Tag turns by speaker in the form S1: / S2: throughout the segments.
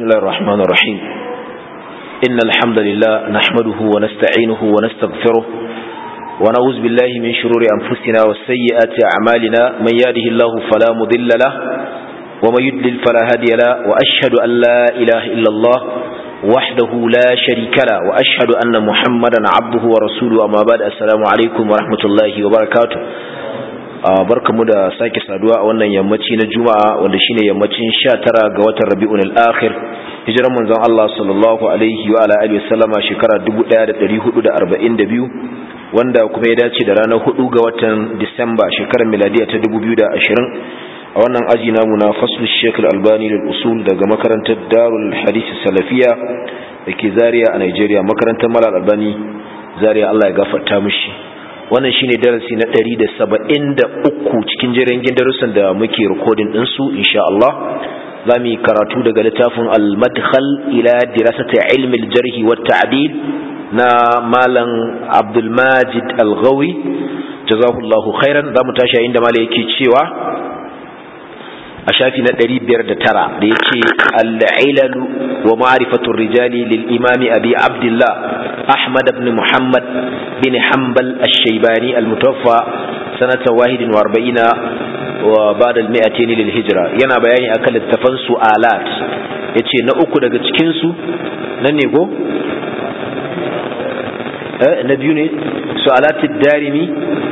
S1: بسم الله الرحمن الرحيم إن الحمد لله نحمده ونستعينه ونستغفره ونعوذ بالله من شرور أنفسنا والسيئات أعمالنا من يهده الله فلا مضل له ومن يدلل فلا هادي له وأشهد أن لا إله إلا الله وحده لا شريك له وأشهد أن محمدا عبده ورسوله أما بعد السلام عليكم ورحمة الله وبركاته barkamu da sake saduwa a wannan yammaci na juma'a wanda shine yammacin 19 ga watan rabi'ul akhir hijiran manzon Allah sallallahu alaihi wa ala alihi wasallama shekara 1442 wanda kuma ya dace da ranar 4 ga watan Disamba shekarar miladiya ta 2020 a wannan aji namu na faslu Sheikh Al-Albani lil usul daga makarantar Darul Hadith Salafiya dake Zaria a Nigeria makarantar Malal Albani Zaria Allah ya gafarta mishi wannan shine darasi na 173 cikin jirgin darussan da muke recording din su insha Allah zamu yi karatu daga littafin al-madkhal ila dirasati ilmi al-jarh wa at-ta'dil na malam Abdul Majid Al-Ghawi jazakallahu khairan zamu tashi inda malai yake cewa a shafi na 509 da yake al-ilal wa ma'rifatu rijali lil imami abi abdullah ahmad ibn muhammad bin hanbal ash-shaybani al-mutawaffa sanata 41 wa ba'da al-mi'atayn lil hijra yana bayani akan littafan su'alat yace na uku daga cikin su nan ne go eh na biyu ne su'alat ad-darimi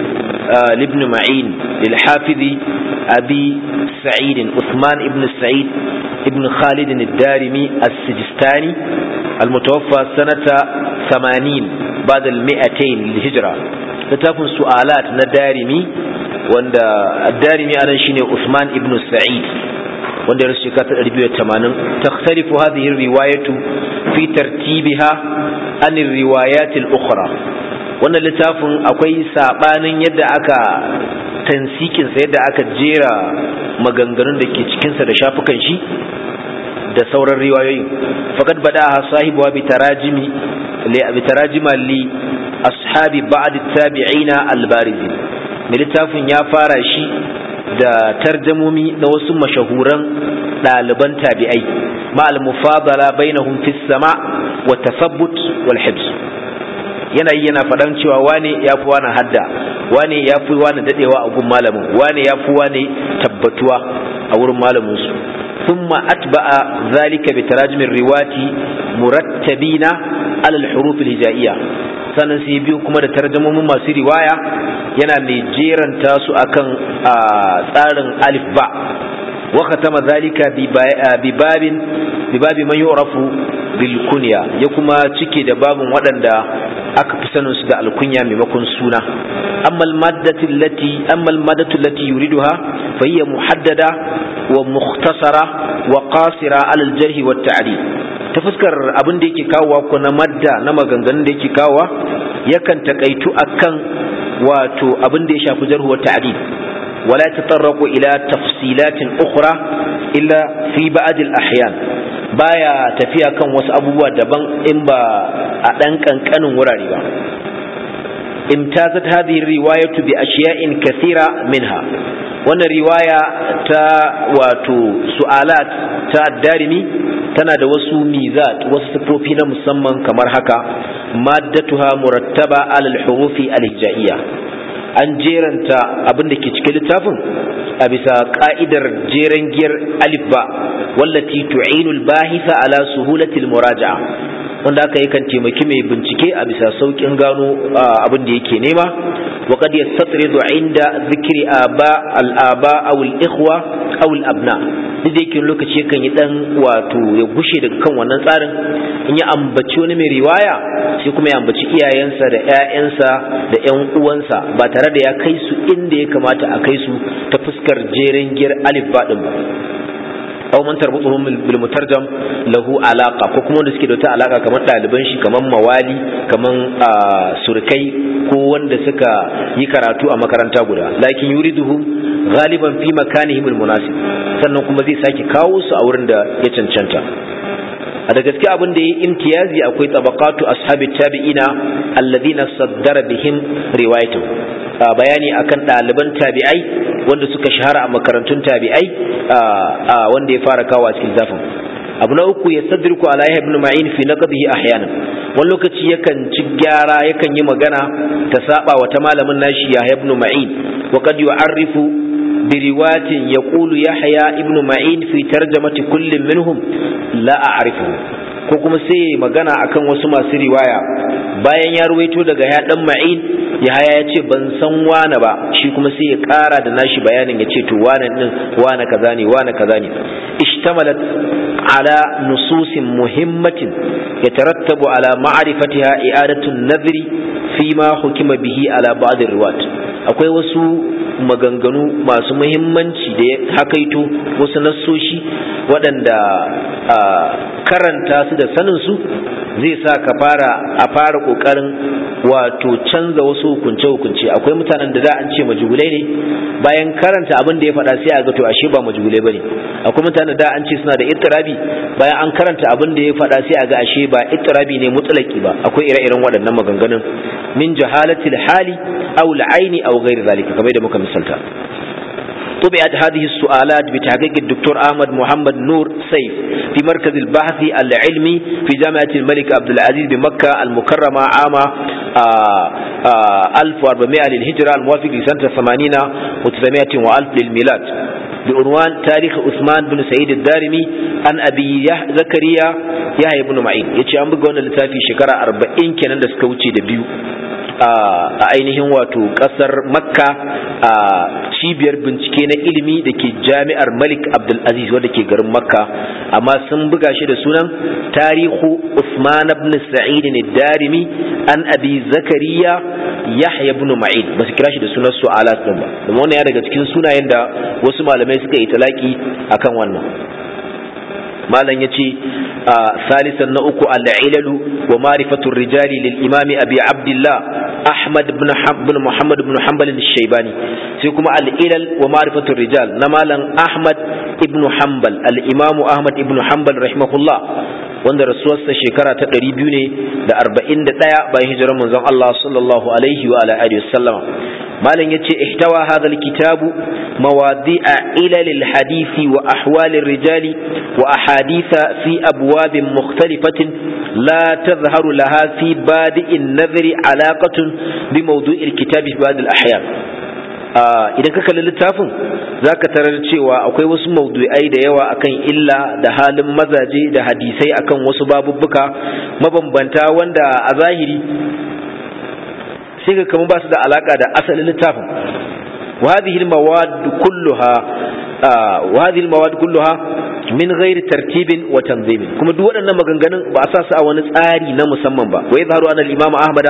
S1: libn ma'in lil hafizi abi سعيد عثمان ابن سعيد ابن خالد الدارمي السجستاني المتوفى سنة ثمانين بعد المئتين للهجرة لتكن سؤالات ندارمي وند الدارمي أنا شيني عثمان ابن سعيد wanda ya rasu shekara ɗari tamanin takhtalifu hadhihi riwayatu fi tartibiha an riwayatil ukhra wannan littafin akwai sabanin yadda aka tansikinsa yadda aka jera maganganun da ke cikinsa da shafukan shi da sauran riwayoyin faqad bada'a sahibu bi tarajimi li bi tarajima li ashabi ba'd at-tabi'ina al-barizin littafin ya fara shi da tarjamomi na wasu mashahuran ɗaliban tabi'ai ma al-mufadala bainahum fi sama wa tasabbut wal hibs yana yi yana faɗan cewa wane ya fi wani hadda wane ya fi wani daɗewa a gun malamin wane ya fi wani tabbatuwa a wurin malaminsu ثم أتبع ذلك بتراجم الرواة مرتبين على الحروف الهجائية sannan sai biyu kuma da tarjamomin masu riwaya yana mai jeranta su akan tsarin alif ba wa khatama zalika bi babin bi babi man yu'rafu bil kunya ya kuma cike da babin waɗanda aka fi sanin su da alkunya maimakon suna amma al-maddatu allati amma al-maddatu allati yuriduha fa hiya muhaddada wa mukhtasara wa qasira ala al-jarh wa at-ta'dil ta fuskar abin da yake kawowa ko na madda na maganganun da yake kawowa yakan takaitu akan wato abin da ya shafi jarh wa ta'dil ولا يتطرق إلى تفصيلات أخرى إلا في بعض الأحيان baya tafiya kan wasu abubuwa daban in ba a ɗan ƙanƙanin wurare ba imtazat hadhihi riwayatu bi ashiya'in kathira minha wannan riwaya ta wato su'alat ta darimi tana da wasu mizat wasu sifofi na musamman kamar haka maddatuha murattaba alal hurufi al-hijaiyya an jeranta abin da ke cikin littafin a bisa ka'idar jeren giyar alif ba wallati tu'inul bahisa ala suhulatil muraja'a wanda aka yakan taimaki mai bincike a bisa saukin gano abin da yake nema wa qad yastatridu inda zikri aba al aba aw al ikhwa aw al abna duk da yake lokaci yakan yi dan wato ya gushe daga kan wannan tsarin in ya ambaci wani mai riwaya sai kuma ya ambaci iyayensa da ƴaƴansa da ƴan uwansa ba tare da ya kai su inda ya kamata a kai su ta fuskar jeren giyar alif ba din ba aw man tarbutuhum bil mutarjam lahu alaqa ko kuma wanda suke da wata alaka kamar ɗaliban shi kamar mawali kamar surkai ko wanda suka yi karatu a makaranta guda lakin yuriduhu ghaliban fi makanihim al munasib sannan kuma zai sake kawo su a wurin da ya cancanta a da gaske abin da ya imtiyazi akwai tabaqatu ashabi tabi'ina alladhina saddara bihim riwayatu bayani akan ɗaliban tabi'ai wanda suka shahara a makarantun tabi'ai wanda ya fara kawo a cikin zafin abu na uku ya sadriku ala yahya ibn ma'in fi naqdihi ahyanan wani lokaci yakan ci gyara yakan yi magana ta saba wa ta malamin nashi yahya ibn ma'in wa qad yu'arrifu bi riwayatin yaqulu yahya ibn ma'in fi tarjamati kullin minhum la a'rifu ko kuma sai magana akan wasu masu riwaya bayan ya ruwaito daga ya dan ma'in yahaya ya ce ban san wane ba shi kuma sai ya kara da nashi bayanin ya ce to wane din wane kaza ne wane kaza ne ishtamalat ala nususin muhimmatin yatarattabu ala ma'rifatiha i'adatu an-nadhri fi ma hukima bihi ala ba'd riwat akwai wasu maganganu masu muhimmanci da ya hakaito wasu nassoshi waɗanda karanta su da sanin su zai sa ka fara a fara kokarin wato canza wasu hukunce-hukunce akwai mutanen da da an ce majugulai ne bayan karanta abin da ya faɗa sai a ga to ashe ba majugulai bane akwai mutanen da an ce suna da ittirabi bayan an karanta abin da ya faɗa sai a ga ashe ba ittirabi ne mutlaki ba akwai ire-iren waɗannan maganganun min jahalatil hali aw al-aini aw ghairi zalika kamar da muka misalta طبعت هذه السؤالات بتحقيق الدكتور أحمد محمد نور سيف في مركز البحث العلمي في جامعة الملك عبد العزيز بمكة المكرمة عام 1400 للهجرة الموافق لسنة 80 و900 وألف للميلاد بعنوان تاريخ عثمان بن سعيد الدارمي عن أبي زكريا يحيى بن معين يتي أن بقونا لتافي شكرا 40 كان دسكوتي دبيو a ainihin wato kasar makka a cibiyar bincike na ilimi da ke jami'ar malik abdulaziz wadda ke garin makka amma sun buga shi da sunan tarihu usman ibn sa'id darimi an abi zakariya yahya ibn ma'in ba su kira shi da sunan su alas din ba kuma wannan ya daga cikin sunayen da wasu malamai suka yi talaki akan wannan malam yace salisan na uku al-ilalu wa ma'rifatu rijali lil imami abi abdullah ahmad ibn ibn muhammad ibn hanbal al-shaybani sai kuma al-ilal wa ma'rifatu rijal na malam ahmad ibn hanbal al-imam ahmad ibn hanbal rahimahullah wanda rasuwarsa shekara ta 200 ne da 41 bayan hijirar manzon Allah sallallahu alaihi wa ala alihi wasallama malam yace ihtawa hadha alkitabu mawadi'a ilal alhadith wa ahwal الرجال وأحاديث في أبواب مختلفة لا تظهر لها في بادئ النظر علاقة بموضوع الكتاب في بعض الأحيان idan ka kalli littafin za ka tarar cewa akwai wasu maudu'ai da yawa akan illa da halin mazaje da hadisai akan wasu babubbuka mabambanta wanda a zahiri sai ga kamar ba su da alaka da asalin littafin وهذه المواد كلها آه وهذه المواد كلها min ghairi tartibin wa tanzimin kuma duk waɗannan maganganun ba a sa su a wani tsari na musamman ba wa yadhharu anna al-imam ahmad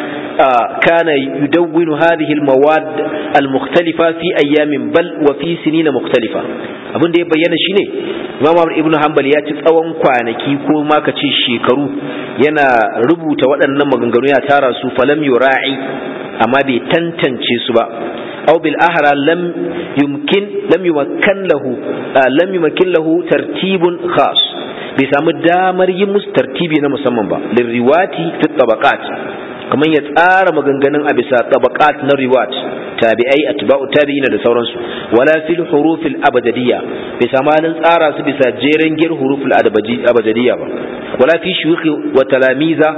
S1: kana yudawwinu hadhihi al-mawad al-mukhtalifa fi ayamin bal wa fi sinin mukhtalifa abin da ya bayyana shine imam ahmad ibn hanbal ya ci tsawon kwanaki ko ma ka ce shekaru yana rubuta waɗannan maganganu ya tara su falam yura'i amma bai tantance su ba أو بالأحرى لم يمكن لم يمكن له لم يمكن له ترتيب خاص بيسامو دامر يمس ترتيبي na musamman ba lirriwati fi tabaqat kamar ya tsara maganganun a bisa tabaqat na riwat tabi'ai atba'u tabi'ina da sauransu wala fil huruf al abadiyya bai samu halin tsara su bisa jeren gir huruf al abadiyya ba wala fi shuyukh wa talamiza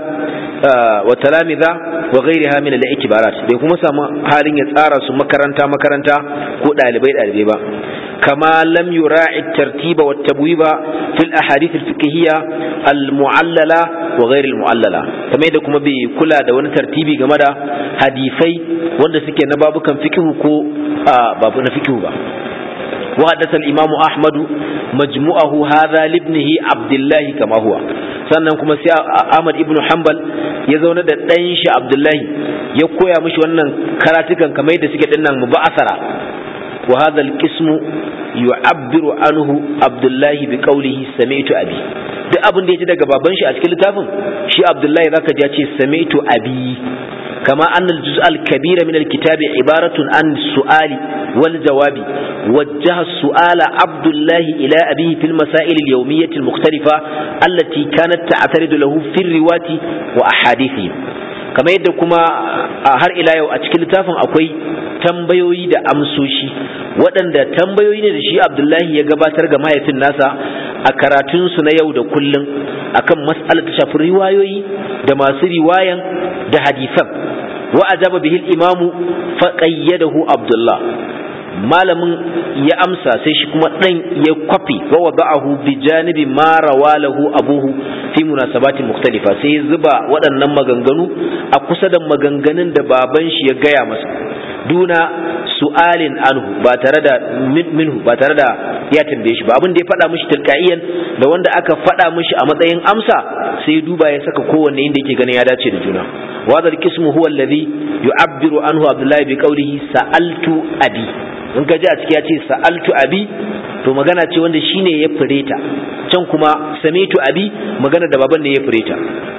S1: wa talamiza wa ghairiha min al-i'tibarat bai kuma samu halin ya tsara su makaranta makaranta ko dalibai dalibai ba kama lam yura'i tartiba wa tabwiba fil ahadith al-fiqhiyya al-mu'allala wa ghair al-mu'allala kamar yadda kuma bai kula da wani tartibi game da hadisai wanda suke na babukan fiqh ko babu na fiqh ba وحدث الإمام أحمد مجموعه هذا لابنه عبد الله كما هو sannan kuma sai Ahmad ibn Hanbal ya zauna da ɗan shi Abdullahi ya koya mishi wannan karatukan kamar yadda suke dinnan mubasara wa hadha al-qismu yu'abbiru anhu Abdullahi bi qawlihi sami'tu abi duk abin da ya ji daga baban shi a cikin littafin shi Abdullahi zaka ji ya ce sami'tu abi كما أن الجزء الكبير من الكتاب عبارة عن السؤال والجواب وجه السؤال عبد الله إلى أبيه في المسائل اليومية المختلفة التي كانت تعترض له في الرواة وأحاديثه kamar yadda kuma har ila yau a cikin littafin akwai tambayoyi da amsoshi waɗanda tambayoyi ne da shi abdullahi ya gabatar ga mahaifin nasa a karatunsu na yau da kullum akan mas'alar ta shafi riwayoyi da masu riwayan da hadisan wa ajaba bihi al-imamu fa qayyadahu abdullah malamin ya amsa sai shi kuma dan ya kwafi wa wada'ahu bi janibi ma rawalahu abuhu fi munasabatin mukhtalifa sai ya zuba waɗannan maganganu a kusa da maganganun da baban shi ya gaya masa duna su'alin anhu ba tare da minhu ba tare da ya tambaye shi ba abin da ya faɗa mishi tilkaiyan da wanda aka faɗa mishi a matsayin amsa sai ya duba ya saka kowanne inda yake ganin ya dace da juna wadal qismu huwa alladhi yu'abbiru anhu abdullahi bi qawlihi sa'altu abi in ka ji a ciki ya ce sa'altu abi to magana ce wanda shine ya fireta can kuma samitu abi magana da baban ne ya fireta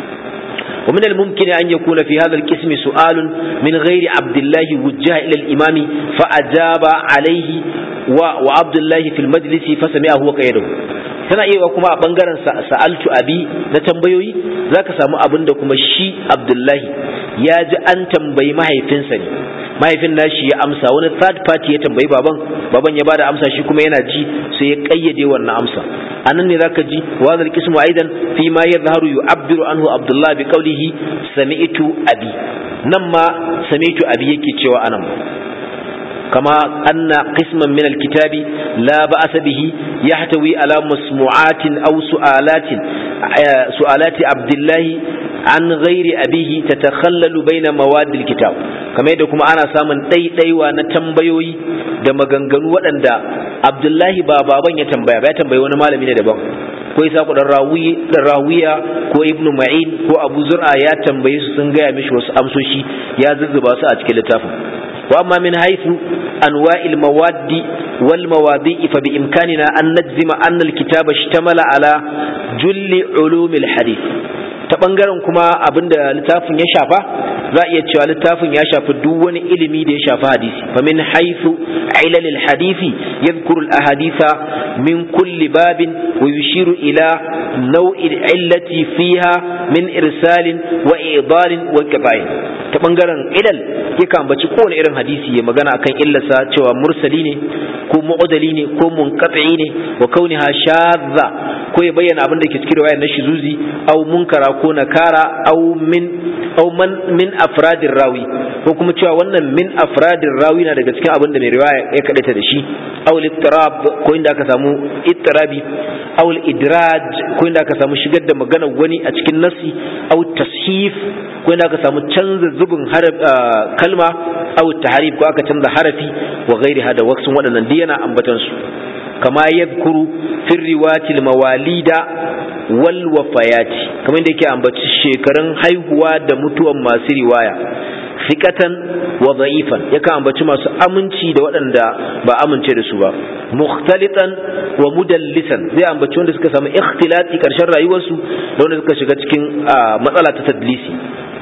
S1: ومن الممكن أن يكون في هذا القسم سؤال من غير عبد الله وجه إلى الإمام فأجاب عليه وعبد الله في المجلس فسمعه وقيده tana iya kuma a bangaren sa'altu abi na tambayoyi zaka samu abin da kuma shi Abdullahi ya ji an tambayi mahaifinsa ne mahaifin nashi ya amsa wani third party ya tambayi baban baban ya bada amsa shi kuma yana ji sai ya kayyade wannan amsa anan ne zaka ji wa zal qismu aidan fi ma yadhharu yu'abbiru anhu Abdullah bi qawlihi sami'tu abi nan ma sami'tu abi yake cewa anan كما أن قسما من الكتاب لا بأس به يحتوي على مسموعات أو سؤالات سؤالات عبد الله عن غير أبيه تتخلل بين مواد الكتاب كما يدكم أنا سامن تي تي وانا تنبيوي da maganganu waɗanda Abdullahi ba baban ya tambaya ba ya tambayi wani malami ne daban ko isa ku dan rawiya ko ibnu ma'in ko abu zur'a ya tambaye su sun gaya mishi wasu amsoshi ya zuzzuba su a cikin littafin وأما من حيث أنواع المواد والمواضيع فبإمكاننا أن نجزم أن الكتاب اشتمل على جل علوم الحديث ta ɓangaren kuma abin da littafin ya shafa za a iya cewa littafin ya shafi duk wani ilimi da ya shafi hadisi fa min haythu ilalil hadisi yadhkuru al ahaditha min kulli babin wa yushiru ila naw'i illati fiha min irsalin wa idalin wa qita'in ta ɓangaren ilal yakan ambaci kowane irin hadisi ya magana akan illarsa cewa mursali ne ko mu'adali ne ko munqati ne wa kauniha shadza ko ya bayyana abin da ke cikin riwayar na shizuzi au munkara ko nakara au min au man min afradir rawi ko kuma cewa wannan min afradir rawi na daga cikin abin da mai riwaya ya kadaita da shi au littirab ko inda aka samu ittirabi au idraj ko inda aka samu shigar da magana wani a cikin nasi au tashif ko inda aka samu canza zubin kalma au tahrif ko aka canza harafi wa ghairi hada waksun waɗannan duk yana ambatan su kama yadhkuru fi riwatil mawalida wal wafayati kamar da yake ambaci shekarun haihuwa da mutuwan masu riwaya fikatan wa da'ifan yakan ambaci masu aminci da waɗanda ba amince da su ba mukhtalitan wa mudallisan zai ambaci wanda suka samu ikhtilati karshen rayuwarsu da wanda suka shiga cikin matsala ta tadlisi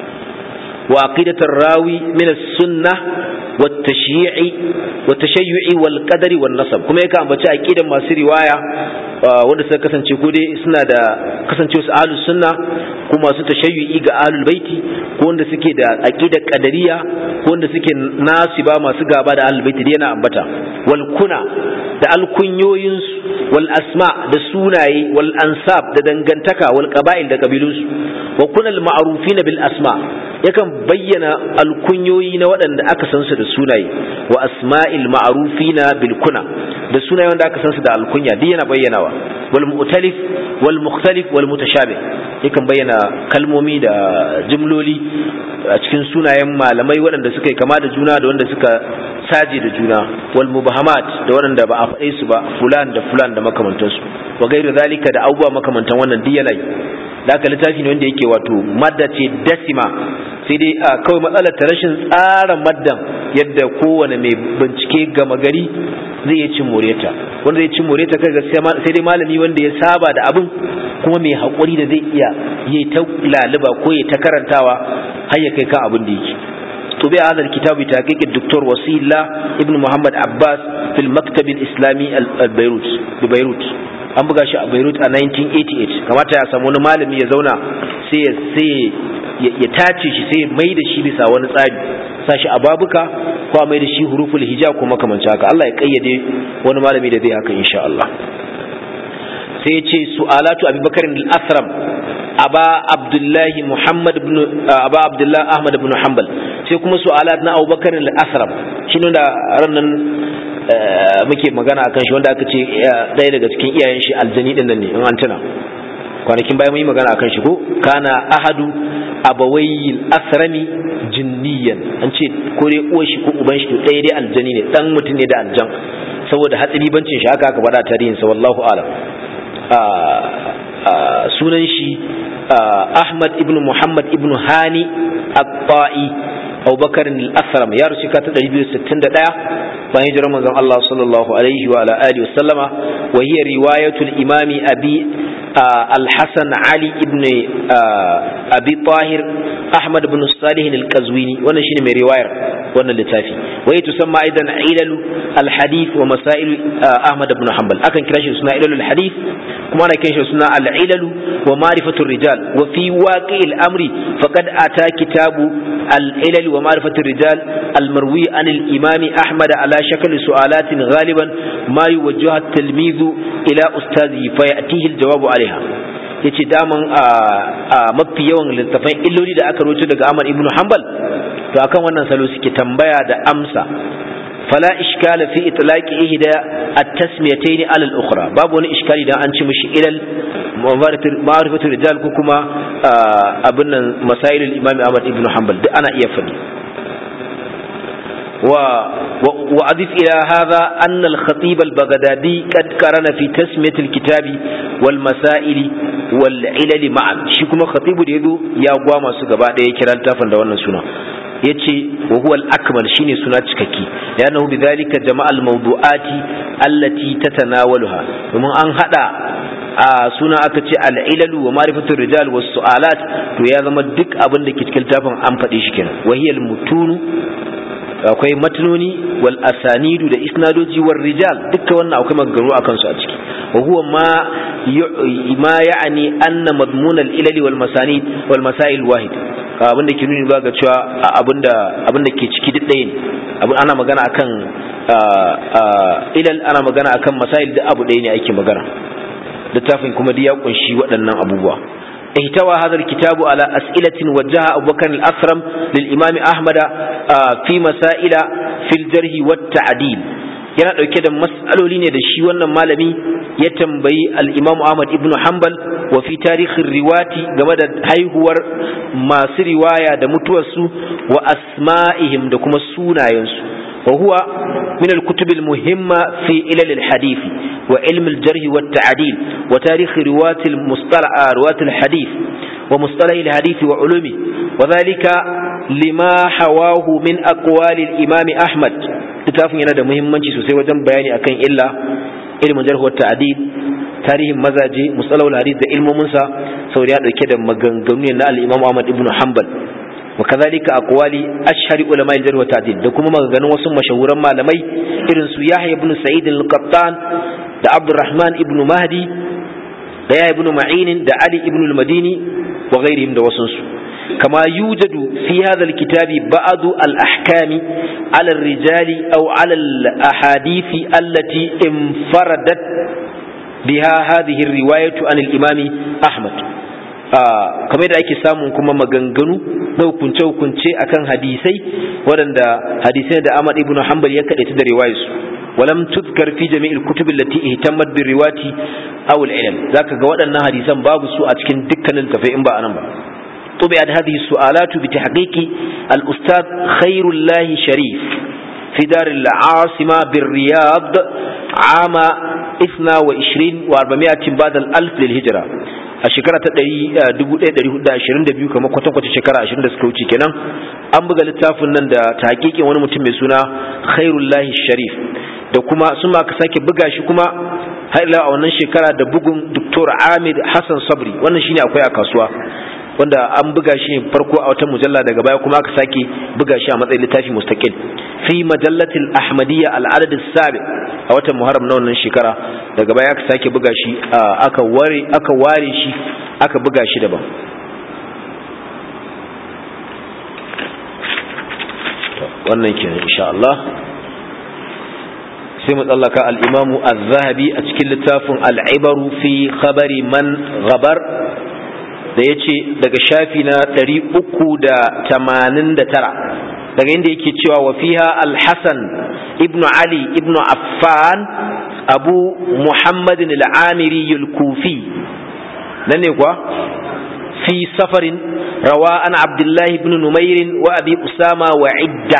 S1: وعقيدة الراوي من السنة والتشييع والتشيع والقدر والنصب كما يكا أمبتش عقيدة ما سي رواية wanda suka kasance ko dai suna da kasance su ahlus sunna ko masu tashayyu'i ga ahlul baiti ko wanda suke da aqidar qadariya ko wanda suke nasiba masu gaba da ahlul baiti yana ambata wal kuna da alkunyoyin wal asma da sunaye wal ansab da dangantaka wal qaba'il da kabilunsu wa kunal ma'rufina bil asma yakan bayyana alkunyoyi na waɗanda aka san su da sunaye wa asma'il ma'rufina bil kuna da sunaye wanda aka san su da alkunya duk yana bayyanawa wal mu'talif wal mukhtalif wal mutashabih yakan bayyana kalmomi da jumloli a cikin sunayen malamai waɗanda suka yi kama da juna da wanda suka saje da juna wal mubahamat da waɗanda ba a faɗe su ba fulan da fulan da makamantansu wa gairu zalika da abubuwa makamantan wannan duk yana yi da aka littafi ne wanda yake wato madda ce dasima sai dai a kawai matsalar ta rashin tsara maddan yadda kowane mai bincike gama gari zai iya cin moreta wanda zai cin moreta kai sai dai malami wanda ya saba da abin kuma mai haƙuri da zai iya yi ta laluba ko ya ta karantawa har ya kai kan abin da yake طبع هذا الكتاب بتحقيق الدكتور وسيلة ابن محمد عباس في المكتب الإسلامي البيروت ببيروت an buga shi a Beirut a 1988 kamata ya samu wani malami ya zauna sai ya sai ya tace shi sai mai da shi bisa wani tsari sashi a babuka ko mai da shi huruful hijab ko makamancin haka Allah ya kayyade wani malami da zai haka insha Allah sai ya ce su'alatu abubakar al-asram aba abdullahi muhammad ibn aba abdullah ahmad ibn hanbal sai kuma su'alat na abubakar al-asram shi da ranan muke magana akan shi wanda aka ce ɗaya daga cikin iyayen shi aljani din nan ne in an tuna kwanakin bayan mun yi magana akan shi ko kana ahadu abawayil asrami jinniyan an ce ko dai uwar shi ko uban shi to ɗaya dai aljani ne dan mutum ne da aljan saboda hatsari bancin shi haka aka faɗa tarihin sa wallahu alam sunan shi Ahmad ibn Muhammad ibn Hani At-Ta'i Abubakar al-Asram ya rusu ka ta 261 bayan hijirar manzon Allah sallallahu alaihi wa ala alihi wa sallama wa hiya riwayatul imami abi الحسن علي ابن أبي طاهر أحمد بن الصالح القزويني وانا شيني من رواية وانا لتافي وهي تسمى أيضا علل الحديث ومسائل أحمد بن حنبل أكن كراش سنة علل الحديث كما أنا كنش سنة العلل ومعرفة الرجال وفي واقع الأمر فقد أتى كتاب العلل ومعرفة الرجال المروي عن الإمام أحمد على شكل سؤالات غالبا ما يوجهها التلميذ إلى أستاذه فيأتيه الجواب عليه alaiha yace daman a mafi yawan littafan illoli da aka rubuta daga Ahmad ibn Hanbal to akan wannan salo suke tambaya da amsa fala iskala fi itlaqi ihda at-tasmiyatayn ala al-ukhra babu wani iskali dan an ci mishi ilal ma'rifatul rijal ko kuma abin nan masail al-imam Ahmad ibn Hanbal duk ana iya fadi و... وأضف إلى هذا أن الخطيب البغدادي قد قرن في تسمية الكتاب والمسائل والعلل معا شكما خطيب ديدو يا قواما سقبا دي كرال تافن دوانا سنة yace wa huwa al-akmal shine suna cikakke yana bi zalika jama'a al-mawdu'ati allati tatanawaluha domin an hada a suna aka ce al-ilalu wa ma'rifatu rijal was su'alat to ya zama duk abin da ke cikin tafin an faɗi shi kenan wa hiya al-mutunu akwai matnoni wal asanidu da isnadoji war rijal dukkan wannan akwai maganganu akan su a ciki wa huwa ma ma ya'ni anna madmun al ilali wal masanid wal masail wahid abin da ke nuni ba ga cewa abin da abin da ke ciki duk ɗaya ne abin ana magana akan ilal ana magana akan masail da abu ɗaya ne ake magana littafin kuma duk ya kunshi waɗannan abubuwa احتوى هذا الكتاب على أسئلة وجهها أبو بكر الأسرم للإمام أحمد في مسائل في الجرح والتعديل yana ɗauke da matsaloli ne da shi wannan malami ya tambayi al'imamu Ahmad ibn Hanbal wa fi tarihin riwati game da haihuwar masu riwaya da mutuwarsu wa asma'ihim da kuma sunayensu wa huwa min al-kutub al-muhimma fi ilal al-hadith wa ilm al-jarh wa at-ta'dil wa tarikh riwat al-mustalah riwat al-hadith wa mustalah al-hadith wa ulumi wa dhalika lima hawahu min aqwali al-imam Ahmad littafin yana da muhimmanci sosai wajen bayani akan illa ilmin jarh wa ta'dil tarihin mazaje musalawul hadith da ilmomin sa saboda ya dauke da maganganu ne na al-Imam Ahmad ibn Hanbal wa kadhalika aqwali ashhari ulama al-jarh wa ta'dil da kuma maganganun wasu mashahuran malamai irin su Yahya ibn Sa'id al-Qattan da Abdurrahman ibn Mahdi da Yahya ibn Ma'in da Ali ibn al-Madini wa ghairihim da wasunsu كما يوجد في هذا الكتاب بعض الأحكام على الرجال أو على الأحاديث التي انفردت بها هذه الرواية عن الإمام أحمد kamar yadda ake samun kuma maganganu na hukunce-hukunce akan hadisai waɗanda hadisai da Ahmad ibn Hanbal ya kaɗaita da riwayarsu walam tuzkar fi jami'il kutub allati ihtammat bi riwati aw al-ilm zaka ga waɗannan hadisan babu su a cikin dukkanin tafai in ba anan ba طبعت هذه السؤالات بتحقيق الأستاذ خير الله شريف في دار العاصمة بالرياض عام 22 و400 بعد الألف للهجرة a shekara ta 1422 kamar kwatankwacin shekara 20 da suka wuce kenan an buga littafin nan da tahqiqin wani mutum mai suna Khairullahi Sharif da kuma sun ma ka sake buga shi kuma har ila a wannan shekara da bugun Dr. Amir Hassan Sabri wannan shine akwai a kasuwa wanda an buga shi ne farko a wata mujalla daga baya kuma aka sake buga shi a matsayin littafi mustaqil fi majallatil ahmadiyya al-adad as-sabi a watan muharram na wannan shekara daga baya aka sake buga shi aka ware aka ware shi aka buga shi daban wannan kenan insha Allah sai mu tsallaka al-imamu az-zahabi a cikin littafin al-ibaru fi khabari man ghabar da yace daga shafi na 389 daga inda yake cewa wa fiha al-hasan ibn ali ibn affan abu muhammadin al-amiri al-kufi nan ne kuwa fi safarin rawa an abdullahi ibn numairin wa abi usama wa idda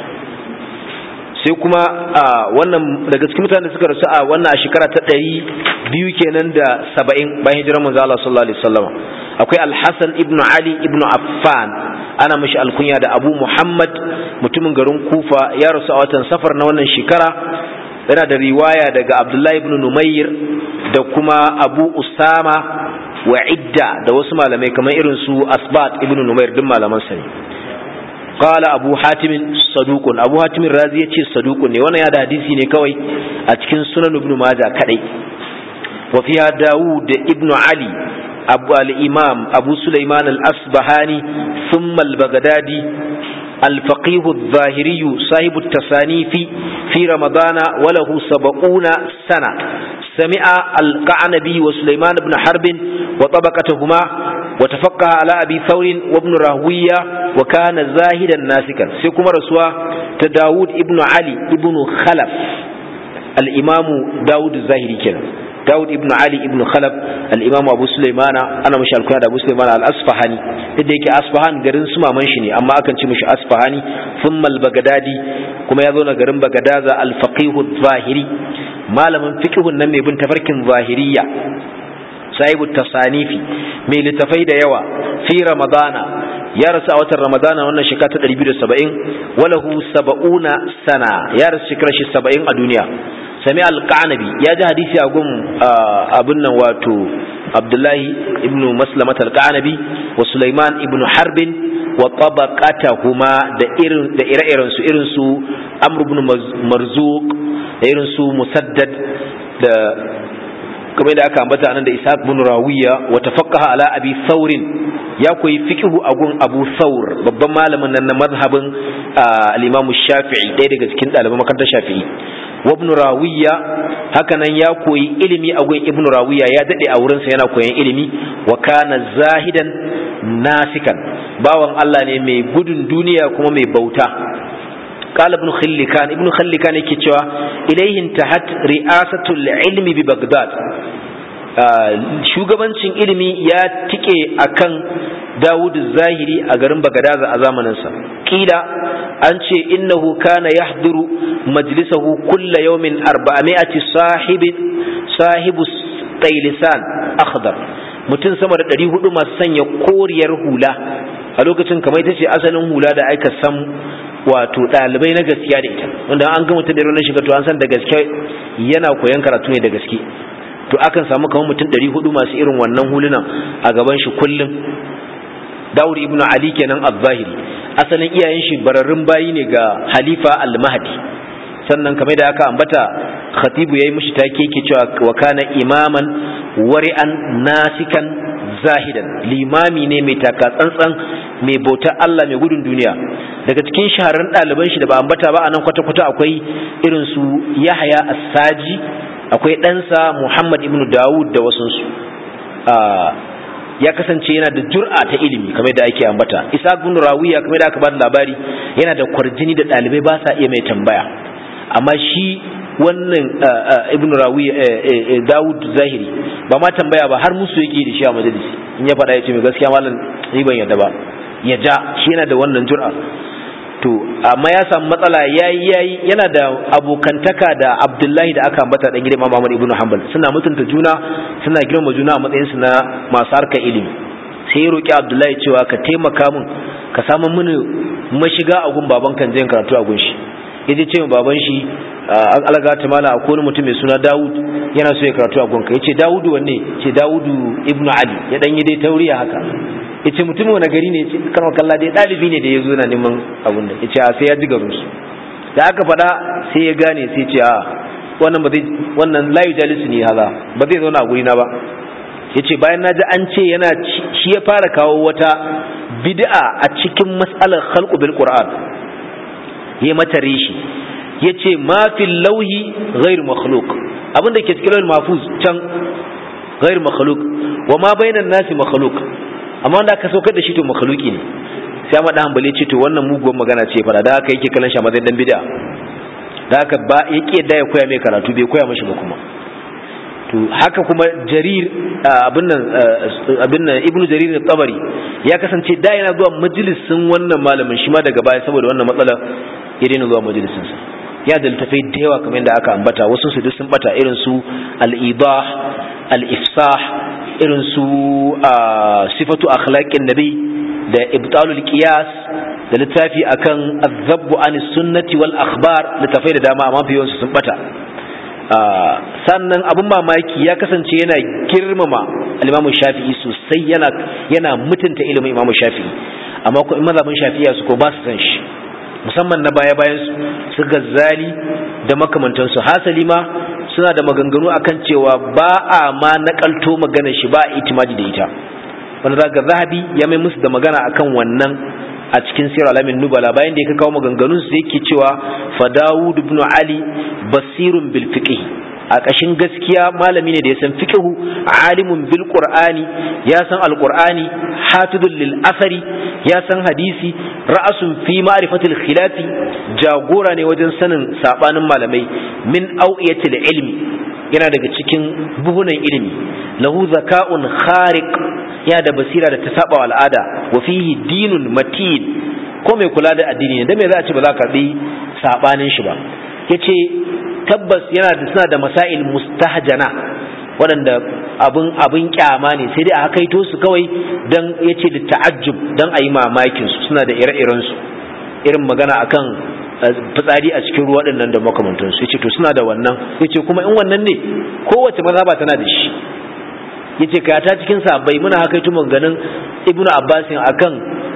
S1: sai kuma wannan daga cikin mutanen da suka rasu a wannan a shekara ta ɗari biyu kenan da saba'in bayan hijirar manzo Allah sallallahu alaihi wasallam akwai al-Hasan ibn Ali ibn Affan ana mashi alkunya da Abu Muhammad mutumin garin Kufa ya rasu a watan safar na wannan shekara yana da riwaya daga Abdullahi ibn Numayr da kuma Abu Usama wa Idda da wasu malamai kamar irin su Asbat ibn Numayr duk malaman sa ne قال أبو حاتم صدوق أبو حاتم الرازي يتشي صدوق وانا يا حديثي ne kawai a cikin sunan ibn majah kadai wa fiha daud ibn ali abu al-imam abu sulaiman al-asbahani thumma al-baghdadi الفقيه الظاهري صاحب التصانيف في رمضان وله سبعون سنة سمع القعنبي وسليمان بن حرب وطبقتهما وتفقه على أبي ثور وابن راهوية وكان زاهدا ناسكا سيكون رسوا تداود ابن علي ابن خلف الإمام داود الزاهري كنا داود ابن علي ابن خلف الإمام أبو سليمان أنا مش الكنا أبو سليمان الأصفهاني إديك أصفهان قرن سما منشني أما أكن مش أصفهاني ثم البغدادي كما يظن قرن بغداد الفقيه الظاهري malamin fiqhun nan mai bin tafarkin zahiriya sahibu tasanifi mai littafai da yawa fi ramadana ya rasu a watan ramadana wannan shekara ta 270 walahu saba'una sana ya rasu shekarar shi 70 a duniya sami alqanabi ya ji hadisi a gun abin nan wato abdullahi ibnu maslamat alqanabi wa sulaiman ibnu harbin wa tabaqatahuma da irin da ire-iren su irin su amr ibn marzuq da irin su musaddad da kamar da aka ambata nan da ishaq bin rawiya wa tafaqqaha ala abi thawrin ya koyi fiqhu a gun abu thawr babban malamin nan na mazhabin al-imam shafi'i ɗaya daga cikin ɗaliban makarantar shafi'i wa ibn rawiya haka nan ya koyi ilimi a gun ibn rawiya ya dade a wurin sa yana koyan ilimi wa kana zahidan nasikan bawan Allah ne mai gudun duniya kuma mai bauta قال ابن خلكان ابن خلكان yake cewa ilayhi intahat ri'asatul ilmi bi baghdad shugabancin ilimi ya tike akan Dawud Zahiri a garin Bagadaza a zamaninsa kila an ce innahu kana yahduru majlisahu kulla yawmin 400 sahibi sahibu qailisan akhdar mutum sama da 400 masu sanya koriyar hula a lokacin kamar ita ce asalin hula da aka san wato ɗalibai na gaskiya da ita wanda an ga mutum da ranar shiga to an san da gaske yana koyon karatu ne da gaske to akan samu kamar mutum ɗari hudu masu irin wannan hulunan a gaban shi kullum Dawud ibn Ali kenan az-Zahiri asalin iyayen shi bararrun bayi ne ga Halifa al-Mahdi sannan kamar da aka ambata khatibu yayi mishi take yake cewa wa kana imaman wari'an nasikan zahidan limami ne mai taka tsantsan mai bautar Allah mai gudun duniya daga cikin shahararrun ɗaliban shi da ba ambata ba a nan kwata-kwata akwai irin su Yahaya As-Saji akwai ɗansa Muhammad ibn Dawud da wasunsu ya kasance yana da jur'a ta ilimi kamar da ake ambata Isa ibn Rawiya kamar da aka ba da labari yana da kwarjini da ɗalibai ba sa iya mai tambaya amma shi wannan ibn rawi dawud zahiri ba ma tambaya ba har musu yake da shi a majalisi in ya faɗa ya ce mai gaskiya malam ni ban yadda ba ya ja shi yana da wannan jur'a to amma ya samu matsala yayi yayi yana da abokantaka da abdullahi da aka ambata dan gidan Muhammad ibn Hanbal suna mutunta juna suna girma juna a matsayin su na masu harkar ilimi sai ya roki abdullahi cewa ka taimaka min ka samu mini mashiga a gun baban kan jin karatu a gun shi yaje ce baban shi an alaga ta mala akwai wani mutum mai suna Dawud yana so ya karatu a gonka yace Dawudu wanne ce Dawudu ibn Ali ya dan yi dai tauriya haka yace mutum wani gari ne yace karwa kalla dai dalibi ne da yazo yana neman abun nan yace a sai ya ji garin su da aka faɗa sai ya gane sai ce a wannan ba zai wannan la yujalisu ni haza ba zai zauna a guri na ba yace bayan naji an ce yana shi ya fara kawo wata bid'a a cikin mas'alar khalqu bil qur'an yayi mata rishi yace ma fil lauhi ghairu makhluq abin da ke cikin lauhin mahfuz can ghairu makhluq wa ma bainan nasi makhluq amma wanda aka saukar da shi to makhluki ne sai amma da hanbali ce to wannan muguwar magana ce fara da haka yake kallon shi a matsayin dan bid'a da haka ba yake yadda ya koya mai karatu bai koya mashi ba kuma to haka kuma jarir abin nan abin nan ibnu jarir tabari ya kasance da yana zuwa majalisin wannan malamin shi ma daga baya saboda wannan matsala ya daina zuwa majalisin sa ya da littafai da yawa kamar yadda aka ambata wasu su duk sun bata irin su al-idah al-ifsah irin su sifatu akhlaqin nabi da ibtalul qiyas da littafi akan azabbu anis sunnati wal akhbar littafai da dama amma fiye sun bata sannan abin mamaki ya kasance yana girmama al-imamu shafi'i sosai yana yana mutunta ilimin imamu shafi'i amma ko in mazhabin shafi'iya su ko ba su san shi musamman na baya bayan su su gazzali da makamantansu hasali ma suna da maganganu akan cewa ba a ma nakalto magana shi ba a itimadi da ita wanda za ga zahabi ya mai musu da magana akan wannan a cikin sirar alamin nubala bayan da ya kawo maganganun su yake cewa fa dawud ibn ali basirun bil fiqh a ƙashin gaskiya malami ne da ya san fiqhu alimun bil qur'ani ya san alqur'ani hafidul lil asari ya san hadisi ra'asun fi ma'rifatil khilafi jagora ne wajen sanin sabanin malamai min awiyatil ilmi yana daga cikin buhunan ilimi lahu zaka'un khariq ya da basira da ta saba al'ada wa fihi dinun matin ko mai kula da addini ne da me za a ce ba za ka karbi sabanin shi ba yace tabbas yana da suna da masail mustahjana waɗanda abin abin kyama ne sai dai a hakaito su kawai dan yace da ta'ajjub dan ayi mamakin su suna da ire-iren su irin magana akan fitsari a cikin ruwa dinnan da makamantan su yace to suna da wannan yace kuma in wannan ne kowace mazhaba tana da shi yace ka ta cikin sahabbai muna hakaito maganganun ibnu abbasin akan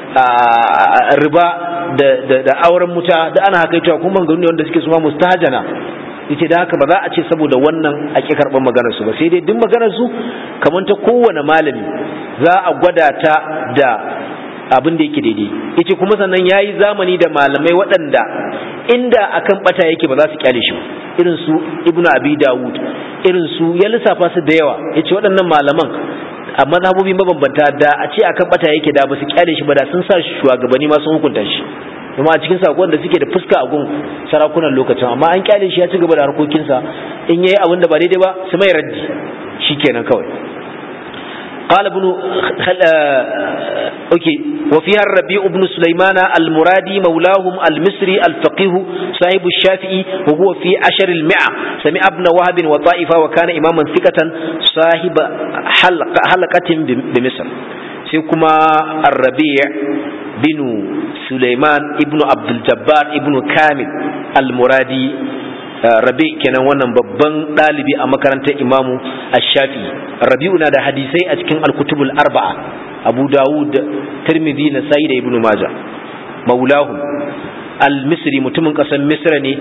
S1: riba da da auren muta da ana hakaito kuma maganganu ne wanda suke suma mustahjana yace da haka ba za a ce saboda wannan a ƙi karɓar maganar su ba sai dai duk maganar su kamar ta kowane malami za a gwada ta da abin da yake daidai yace kuma sannan yayi zamani da malamai waɗanda inda akan bata yake ba za su kyale shi irin su ibnu abi dawud irin su ya lissafa su da yawa yace waɗannan malaman a mazhabobi mabambanta da a ce akan bata yake da ba su kyale shi ba da sun sa shugabanni ma sun hukunta shi kuma a cikin sakon da suke da fuska a gun sarakunan lokacin amma an kyale shi ya ci gaba da harkokinsa in yayi abin da ba daidai ba su mai raddi shikenan kawai قال ابن خل... اوكي وفيها الربيع بن سليمان المرادي مولاهم المصري الفقيه صاحب الشافعي وهو في عشر المئة سمع ابن وهب وطائفة وكان إماما ثقة صاحب حلقة, حلقة بمصر سيكما الربيع بن سليمان ابن عبد الجبار ابن كامل المرادي rabi kenan wannan babban ɗalibi a makarantar imamu ash-shafi rabi'u na da hadisai a cikin al-kutubul arba'a abu dawud tirmidhi nasai da ibnu majah maulahum al-misri mutumin ƙasar misra ne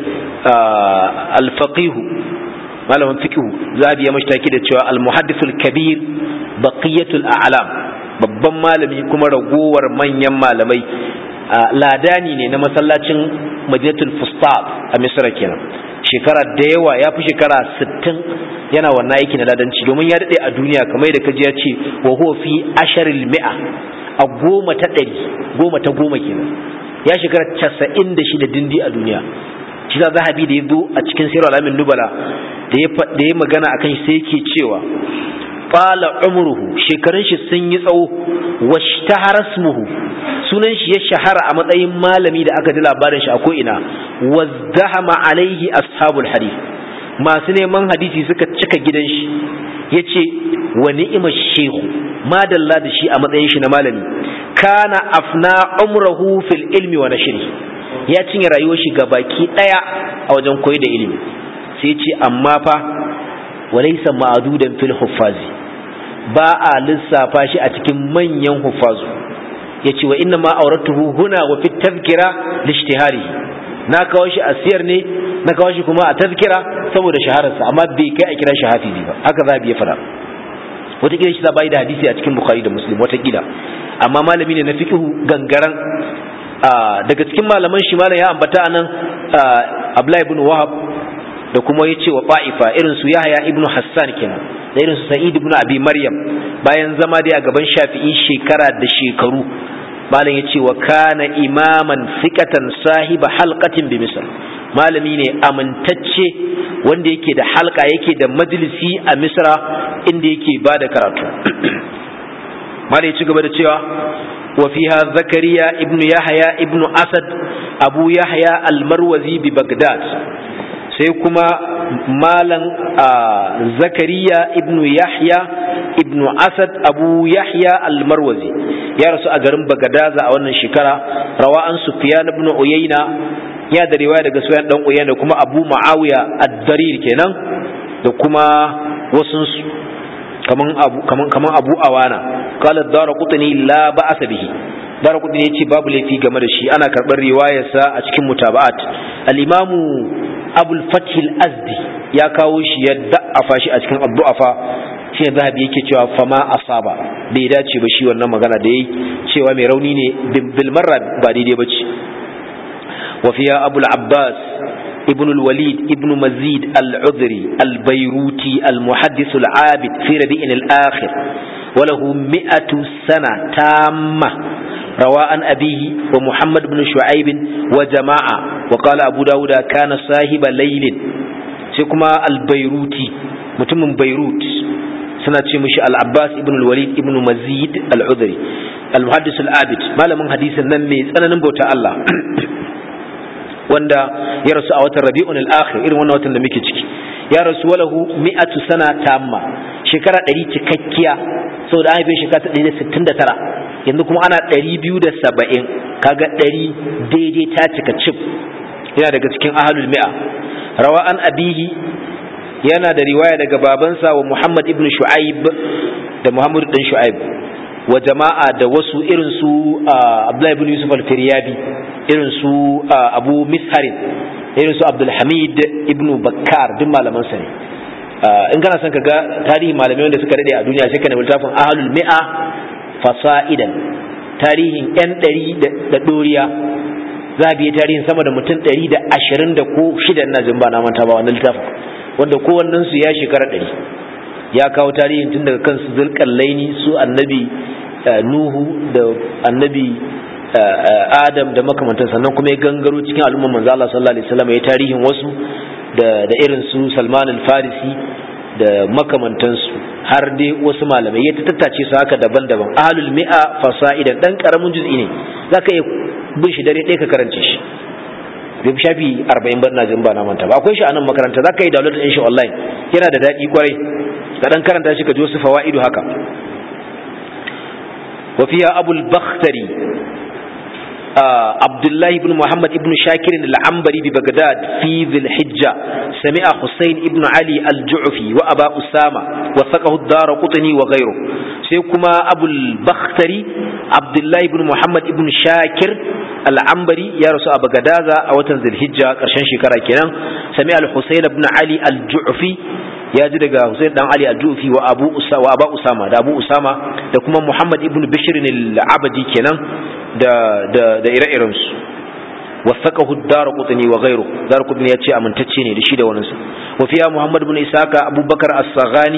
S1: al-faqih malamin fiqh zabi ya mashtaki da cewa al-muhaddithul kabir baqiyatul a'lam babban malami kuma ragowar manyan malamai ladani ne na masallacin madinatul fustat a misra kenan shekara da yawa ya fi shekara 60 yana wannan aiki na ladanci domin ya daɗe a duniya kamar da kaji ya ce wa huwa fi asharil mi'a a goma ta ɗari goma ta goma kenan ya shekara casa'in da shida dindi a duniya shi za zahabi da ya zo a cikin sirar alamin nubala da ya magana a kan sai yake cewa fala umruhu shekarun shi sun yi tsawo wa hasmuhu sunan shi ya shahara a matsayin malami da aka ji labarin shi a ko'ina wazdahama alaihi ashabul hadith masu neman hadisi suka cika gidan shi ya ce wa ni'imar shehu madalla da shi a matsayin shi na malami kana afna umrahu fil ilmi wa nashri ya cinye rayuwar shi ga baki daya a wajen koyi da ilimi sai ce amma fa walaysa ma'dudan fil huffazi ba a lissafa shi a cikin manyan huffazu yace wa inna ma auratuhu huna wa fi tazkira lishtihari na kawo shi a siyar ne na kawo shi kuma a tazkira saboda shahararsa amma bai kai a kira shi hafizi ba haka za ya fada wataƙila shi za bai da hadisi a cikin bukhari da muslim wataƙila amma malami ne na fiqhu gangaran daga cikin malaman shi malam ya ambata anan abdullahi ibn wahab da kuma yace wa ta'ifa irin su yahya ibn hassan kenan da irin su sa'id ibn abi maryam bayan zama dai a gaban shafi'i shekara da shekaru malam yace wa kana imaman thiqatan sahiba halqatin bi misr malami ne amintacce wanda yake da halka yake da majalisi a misra inda yake bada karatu malam ya ci gaba da cewa wa fiha zakariya ibn yahya ibn asad abu yahya al-marwazi bi bagdad sai kuma malam zakariya ibn yahya ibn asad abu yahya al-marwazi ya rasu a garin bagadaza a wannan shekara rawa an sufyan ibn uyayna ya da riwaya daga sufyan dan uyayna da kuma abu muawiya ad-darir kenan da kuma wasu kaman abu kaman kaman abu awana qala ad-darqutni la ba'sa bihi darqutni yace babu laifi game da shi ana karbar riwayarsa a cikin mutaba'at al-imamu abul fath al-azdi ya kawo shi ya da'afa shi a cikin abdu'afa shi zahabi yake cewa fama asaba bai dace ba shi wannan magana da yayi cewa mai rauni ne bil marra ba daidai bace wa fiya abul abbas ابن الوليد ابن مزيد العذري البيروتي المحدث العابد في ربيع الآخر وله مئة سنة تامة روى عن أبيه ومحمد بن شعيب وجماعة وقال أبو داود كان صاحب ليل سيكما البيروتي متم بيروت سنة مش العباس ابن الوليد ابن مزيد العذري المحدث العابد ما لمن حديث النمي أنا نبوت الله wanda ya rasu a watan rabi'un al-akhir irin wannan watan da muke ciki ya rasu walahu mi'atu sana tamma shekara 100 cikakkiya saboda an haife shekara 169 yanzu kuma ana 270 kaga 100 daidai ta cika cif yana daga cikin ahlul mi'a rawa an abihi yana da riwaya daga babansa wa Muhammad ibn Shu'aib da Muhammad dan Shu'aib wa jama'a da wasu irin su Abdullahi ibn Yusuf al-Firyabi irin su Abu Misharin irin su Abdul Hamid ibn Bakkar duk malaman sa ne in kana son ka ga tarihi malamai wanda suka dade a duniya sai ka nemi littafin Ahlul Mi'a fasa'idan tarihin yan ɗari da ɗoriya za a biya tarihin sama da mutum ɗari da ashirin da ko shida na jin ba na manta ba wannan littafin wanda kowannensu ya shekara ɗari ya kawo tarihin tun daga kansu zulƙallaini su annabi nuhu da annabi adam da makamantan sannan kuma ya gangaro cikin al'ummar manzo Allah sallallahu alaihi wasallam ya tarihin wasu da da irin su Salman al-Farisi da makamantansu har dai wasu malamai ya tattace su haka daban-daban ahlul mi'a fasa'idan dan karamin juz'i ne zaka iya bin shi dare ɗaya ka karance shi bai shafi 40 ba ina jin ba na manta ba akwai shi a nan makaranta zaka yi download din shi online yana da daɗi kwarai ka dan karanta shi ka ji wasu fawaidu haka wa fiya abul bakhtari عبد الله بن محمد بن شاكر العنبري ببغداد في ذي الحجة سمع حسين بن علي الجعفي وأبا أسامة وثقه الدار قطني وغيره سيكما أبو البختري عبد الله بن محمد بن شاكر العنبري يا رسول بغداد أو ذي الحجة قرشان شكرا كنا سمع الحسين بن علي الجعفي ya ji daga Hussein dan Ali al-Jufi wa Abu Usa wa Abu Usama da Abu Usama da kuma Muhammad ibn Bishr al-Abadi kenan da da da ire-iren su wasaqahu ad-Darqutni wa ghayru Darqutni ya ce amintacce ne da shi da wannan sa wa fiya Muhammad ibn Isaka Abu Bakar as-Saghani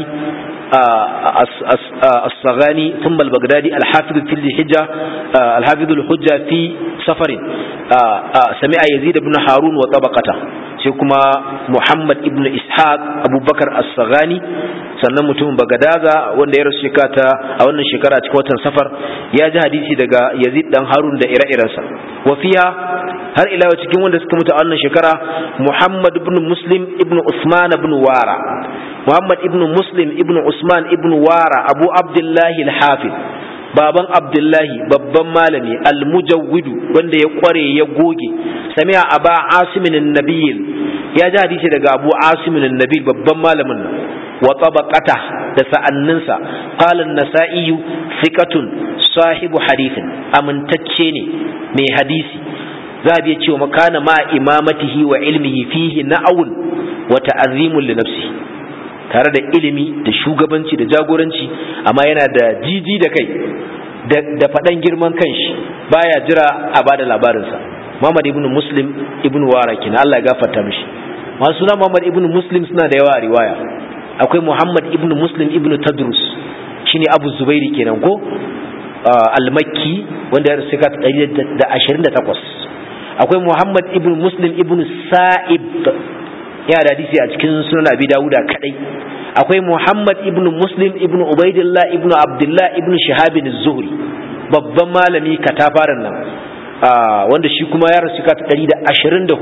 S1: الصغاني ثم البغدادي الحافظ في الحجة الحافظ الحجة في سفر سمع يزيد بن هارون وطبقته sai kuma Muhammad ibn Ishaq Abubakar As-Saghani sannan mutumin Bagadaza wanda ya rasu shekata a wannan shekara cikin watan safar ya ji hadisi daga Yazid dan Harun da ire-irensa wafiya har ila cikin wanda suka mutu a wannan shekara Muhammad ibn Muslim ibn Usman ibn Wara Muhammad ibn Muslim ibn Usman ibn Wara Abu Abdullahi al-Hafiz baban Abdullahi babban malami al-Mujawwidu wanda ya kware ya goge sami'a aba asimin an-nabil ya ji hadisi daga Abu Asimin an-nabil babban malamin wa tabaqata da sa'anninsa qala an-nasa'i thiqatun sahibu hadithin amintacce ne mai hadisi za a cewa makana ma imamatihi wa ilmihi fihi na'awun wa ta'azimun li nafsi tare da ilimi da shugabanci da jagoranci amma yana da jiji da kai da faɗan girman kanshi baya jira a bada labarinsa Muhammad ibn Muslim ibn Wara kina Allah ya gafarta mishi masu suna Muhammad ibn Muslim suna da yawa a riwaya akwai Muhammad ibn Muslim ibn Tadrus shine Abu Zubairi kenan ko al-Makki wanda ya rasu da 28 akwai Muhammad ibn Muslim ibn Sa'ib yana da hadisi a cikin sunan Abi Dawuda kadai akwai Muhammad ibn Muslim ibn Ubaidillah ibn Abdullah ibn Shihab az-Zuhri babban malami katafaren nan wanda shi kuma ya rasu ka ta 124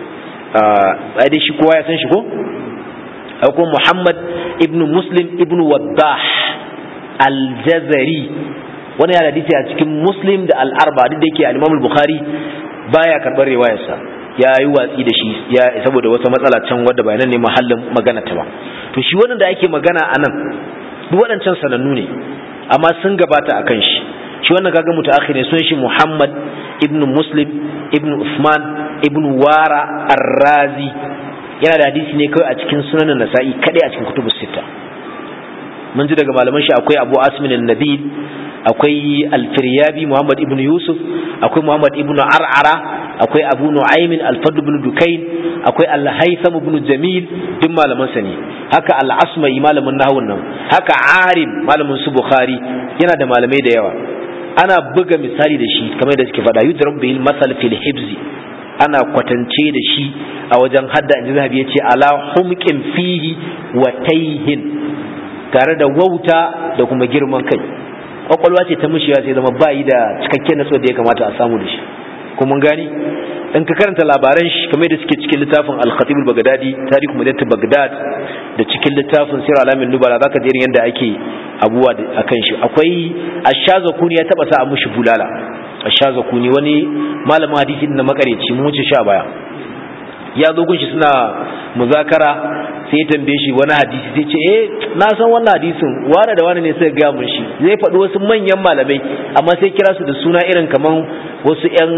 S1: a dai shi kowa ya san shi ko akwai Muhammad ibn Muslim ibn Waddah al-Jazari wani ya hadisi a cikin Muslim da al-Arba duk da yake al-Imam al-Bukhari baya karbar riwayarsa ya yi watsi da shi ya saboda wata matsala can wadda ba nan ne mahallin magana ta ba to shi wannan da ake magana a nan duk waɗancan sanannu ne amma sun gabata a kan shi shi wannan kaga mutaakhir ne sun shi Muhammad ibn Muslim ibn Usman ibn Wara Ar-Razi yana da hadisi ne kawai a cikin sunan Nasa'i kadai a cikin kutubus sita mun ji daga malaman shi akwai Abu Asmin an-Nabil akwai Al-Firyabi Muhammad ibn Yusuf akwai Muhammad ibn Ar'ara akwai Abu Nu'aym al-Fadl ibn Dukayn akwai Al-Haytham ibn Jamil duk malaman sa ne haka Al-Asma'i malamin nahwun nan haka Arim malamin su Bukhari yana da malamai da yawa ana buga misali da shi kamar da suke faɗa yudrab bil masal fil hibzi ana kwatance da shi a wajen hadda inji zahabi yace ala humqin fihi wa tayhin tare da wauta da kuma girman kai kwakwalwa ce ta mushiya sai zama bayi da cikakken natsuwa da ya kamata a samu da shi kuma gani in ka karanta labaran shi kamar da suke cikin littafin al-khatib al-baghdadi tarihu madat baghdad da cikin littafin sirr alamin nubala zaka ji yadda ake abuwa akan shi akwai ashazakuni ya taba sa a mushi bulala ashazakuni wani malamin hadisi na makareci mun wuce sha baya ya zo gunshi suna muzakara sai ya tambaye shi wani hadisi sai ce eh na san wannan hadisin wani da wani ne sai ga mun shi zai faɗi wasu manyan malamai amma sai kira su da suna irin kaman wasu ƴan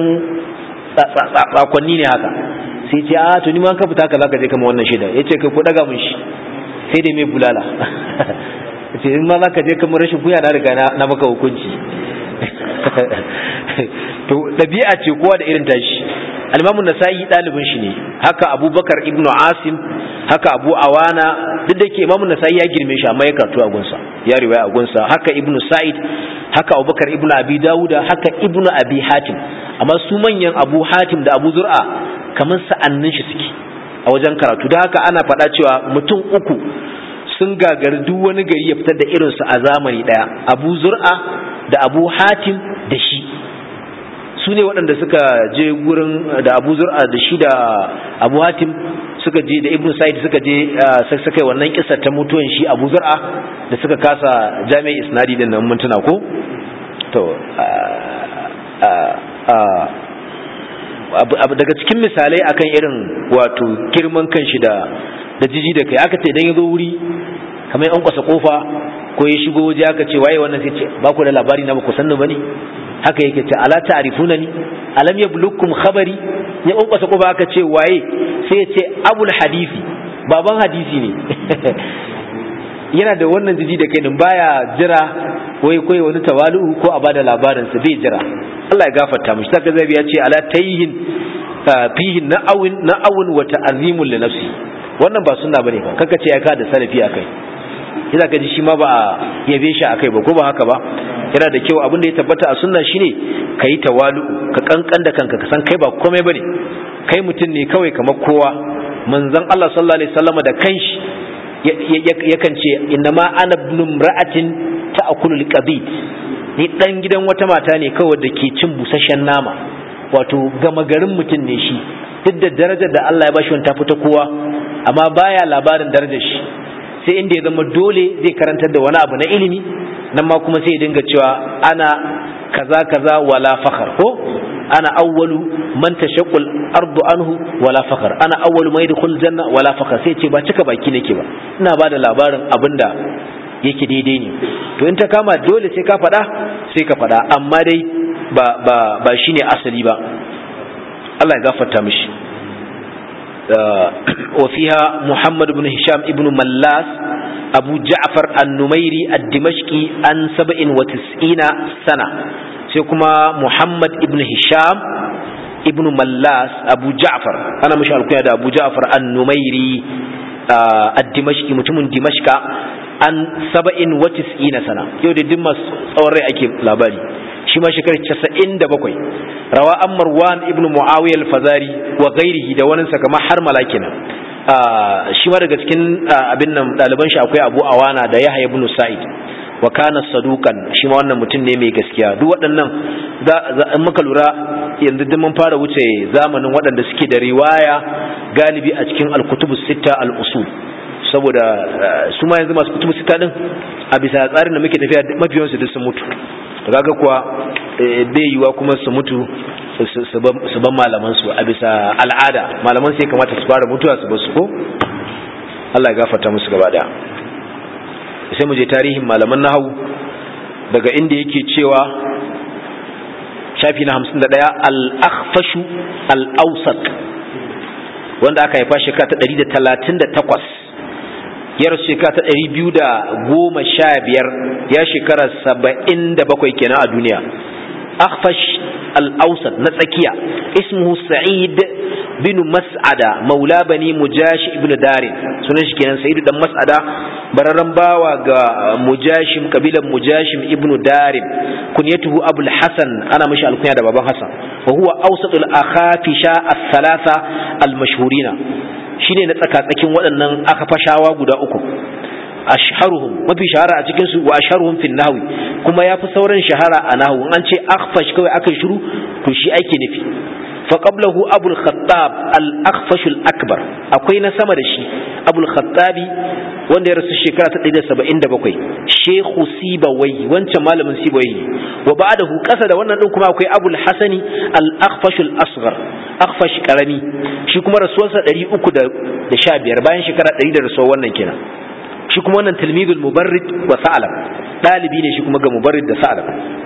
S1: tsakonni ne haka sai ce a to ni ma ka fita haka zaka je kama wannan shaida yace kai ku daga mun shi sai dai mai bulala ce in ma zaka je kamar rashin kuya na riga na maka hukunci to ɗabi'a ce kowa da irin tashi alimamun nasa'i ɗalibin shi ne haka abubakar ibnu asim haka abu awana duk da ke imamun nasa'i ya girme shi amma ya karatu a gunsa ya riwaya a gunsa haka ibnu sa'id haka abubakar ibnu abi dawuda haka ibnu abi hatim amma su manyan abu hatim da abu zur'a kamar sa'annin shi suke a wajen karatu da haka ana faɗa cewa mutum uku sun gagari duk wani gari ya fitar da irinsu a zamani ɗaya abu zur'a da abu hatim da shi su ne waɗanda suka je gurin da abu zur'a da shi da abu hatim suka je da ibn sa'id suka je suka yi wannan kisa ta mutuwan shi abu zur'a da suka kasa jami'ai isnadi din nan mintuna ko to daga cikin misalai akan irin wato girman kan shi da da jiji da kai aka ce idan ya zo wuri kamar yan kwasa kofa ko ya shigo waje aka ce waye wannan sai ce ba ku da labari na ba ku sanni bane haka yake ce ala ta'rifuna ni alam yablukkum khabari ya yan kwasa kofa aka ce waye sai ya ce abul hadisi baban hadisi ne yana da wannan jiji da kai din baya jira wai koyi wani tawalu ko a bada labarin sa bai jira Allah ya gafarta mishi saka zabi ya ce ala tayhin fihi na'awin na'awun wa ta'zimun li nafsi wannan ba sunna bane ba kaka ce ya ka da salafi akai yana ka ji shi ma ba a yabe shi akai ba ko ba haka ba yana da kyau abin da ya tabbata a sunna shine kai tawalu ka kankan da kanka ka san kai ba komai bane kai mutum ne kawai kamar kowa manzon Allah sallallahu alaihi wasallam da kanshi yakan ce innama ana ibn imra'atin ta'kulu al-qabid ni dan gidan wata mata ne kawai da ke cin busasshen nama wato gama garin mutum ne shi duk da darajar da Allah ya bashi wani ta fita kowa amma baya labarin darajar shi sai inda ya zama dole zai karantar da wani abu na ilimi nan ma kuma sai ya dinga cewa ana kaza kaza wala fakhar ko ana awwalu man tashaqqal ardu anhu wala fakhar ana awwalu man yadkhul janna wala fakhar sai ce ba cika baki nake ba ina bada labarin abinda yake daidai ne to in ta kama dole sai ka faɗa sai ka faɗa amma dai ba ba ba shine asali ba Allah ya gafarta mishi وفيها محمد بن هشام ابن ملاس أبو جعفر النميري الدمشقي عن سبع وتسعين سنة سيكما محمد ابن هشام ibn mallas abu ja'far ana mashi alkunya da abu ja'far an-numairi ad-dimashqi mutumin dimashqa an saba'in wa tis'ina sana yau da dimmas tsawon rai ake labari shi ma shekarar casa'in da bakwai rawa an marwan ibn muawiya al-fazari wa ghairihi da wani kama har malakina shi ma daga cikin abin nan ɗaliban shi akwai abu awana da yahya ibn sa'id wa kana sadukan shi ma wannan mutum ne mai gaskiya duk waɗannan in muka lura yanzu duk mun fara wuce zamanin waɗanda suke da riwaya galibi a cikin al-kutubu sitta al-usul saboda su ma yanzu masu kutubu sita din a bisa tsarin da muke tafiya mafiyansu duk sun mutu kaga kuwa bai yiwa kuma su mutu su ban malaman su a bisa al'ada malaman sai kamata su fara mutuwa su basu ko Allah ya gafarta musu gaba daya sai mu je tarihin malaman nahawu daga inda yake cewa shafi na 51 al-akhfashu al-awsat wanda aka haifa shekara ta 138 yar shekara ta ɗari biyu da goma sha biyar ya shekara saba'in da bakwai kenan a duniya akhfash al-awsat na tsakiya ismuhu sa'id bin mas'ada maula bani mujash ibn darin sunan shi kenan sa'id dan mas'ada bararran bawa ga mujashim kabilan mujashim ibn darin kunyatuhu abul hasan ana mashi alkunya da baban hasan wa huwa awsatul akhafisha as-thalatha al-mashhurina shine na tsakatsakin waɗannan aka fashawa guda uku ashharuhum mafi shahara a cikin su wa ashharuhum fil nahwi kuma yafi sauran shahara a nahwu an ce akhfash kawai aka shiru to shi ake nufi fa qablahu abul khattab al akhfash al akbar akwai na sama da shi abul khattabi wanda ya rasu shekara ta 177 shekhu sibawai wancan malamin sibawai wa ba'dahu kasa da wannan din kuma akwai abul hasani al akhfash al asghar akhfash karami shi kuma rasuwarsa 315 bayan shekara 100 da rasuwar wannan kenan shi kuma wannan tilmidul mubarrid wa sa'alab dalibi ne shi kuma ga mubarrid da sa'alab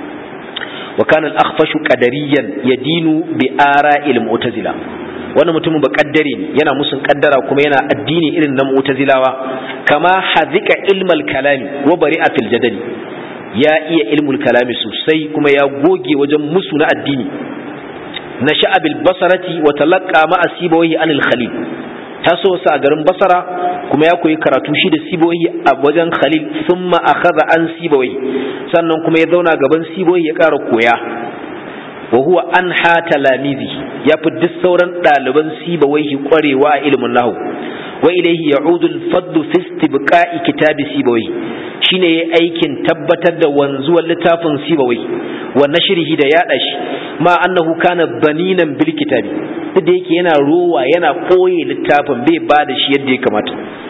S1: wa kana al-akhfashu qadariyan yadinu bi ara'il mu'tazila wannan mutumin ba kaddare ne yana musun kaddara kuma yana addini irin na mu'tazilawa kama hazika ilmal kalami wa bari'a fil jadali ya iya ilmul kalami sosai kuma ya goge wajen musu na addini na sha'abil basarati wa talaqqa ma asibawi anil khalil taso wasu a garin basara kuma ya koyi karatu shi da siboyi a wajen khalil sun akhadha an siboyi sannan kuma ya zauna gaban siboyi ya ƙara koya wa huwa an ha talamizi ya fi duk sauran ɗaliban sibawaihi ƙwarewa a ilimin nahu wa ilaihi ya'udu al-fadlu fi istibqa'i kitabi sibawai shine yayi aikin tabbatar da wanzuwar littafin sibawai wa nashrihi da yada shi ma annahu kana baninan bil kitabi duk da yake yana rowa yana koye littafin bai ba da shi yadda ya kamata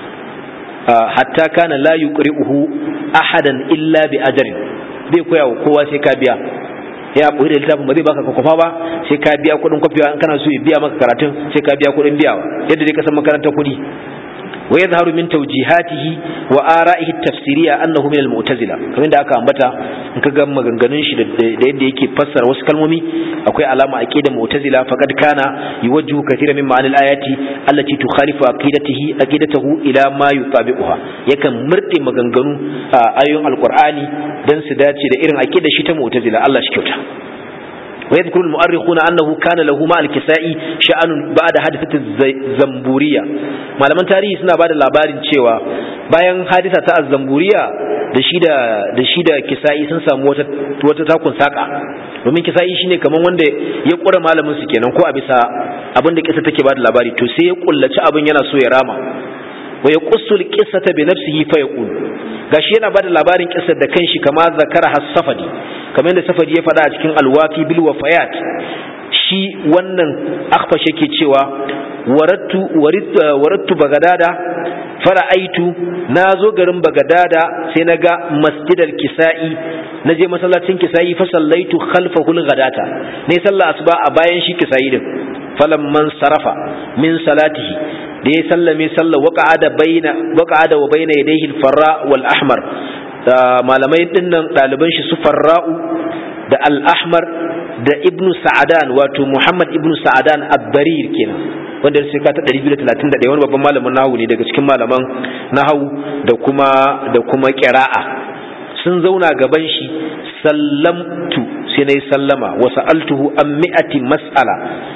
S1: hatta kana la yuqri'uhu ahadan illa bi ajrin bai koya wa kowa sai ka biya ya koyi da littafin ba zai baka kwafa ba sai ka biya kuɗin kwafiwa in kana so ya biya maka karatun sai ka biya kuɗin biyawa yadda dai ka san makarantar kuɗi wa yadhharu min tawjihatihi wa ara'ihi tafsiriya annahu min al-mu'tazila kamar da aka ambata in ka ga maganganun shi da yadda yake fassara wasu kalmomi akwai alama aqida mu'tazila faqad kana yuwajjihu kathira min ma'anil ayati allati tukhalifu aqidatihi aqidatahu ila ma yutabi'uha yakan murde maganganu ayoyin alqur'ani dan su dace da irin aqidar shi ta mu'tazila Allah shi kyauta ويذكر المؤرخون أنه كان له مع الكسائي شأن بعد حادثة الزنبورية ما لمن تاريخ سنة بعد labarin cewa bayan hadisa ta zamburiya da shi da da shi da kisa'i sun samu wata wata takun saka domin kisa'i shine kaman wanda ya kura malamin su kenan ko a bisa abin da kisa take bada labari to sai ya kullaci abin yana so ya rama wa yaqussul qissata bi nafsihi fa yaqul gashi yana bada labarin kissar da kanshi kama zakara has-safadi kamar yadda safadi ya faɗa a cikin alwafi bil wafayat shi wannan akhfash yake cewa warattu warattu bagadada fara'aitu na zo garin bagadada sai na ga masjidal kisa'i na je masallacin kisa'i fa sallaitu khalfahu ghadata ne sallah asuba a bayan shi kisa'i din falamman sarafa min salatihi da ya sallame sallah waqa'ada baina waqa'ada wa baina yadayhi al-farra wal ahmar malamai dinnan ɗaliban shi su farra'u da al-ahmar da ibnu sa'adan wato muhammad ibnu sa'adan ad-darir kenan wanda ya shekara ta 231 wani babban malamin nahawu ne daga cikin malaman nahawu da kuma da kuma qira'a sun zauna gaban shi sallamtu sai nayi sallama wa sa'altuhu an mi'ati mas'ala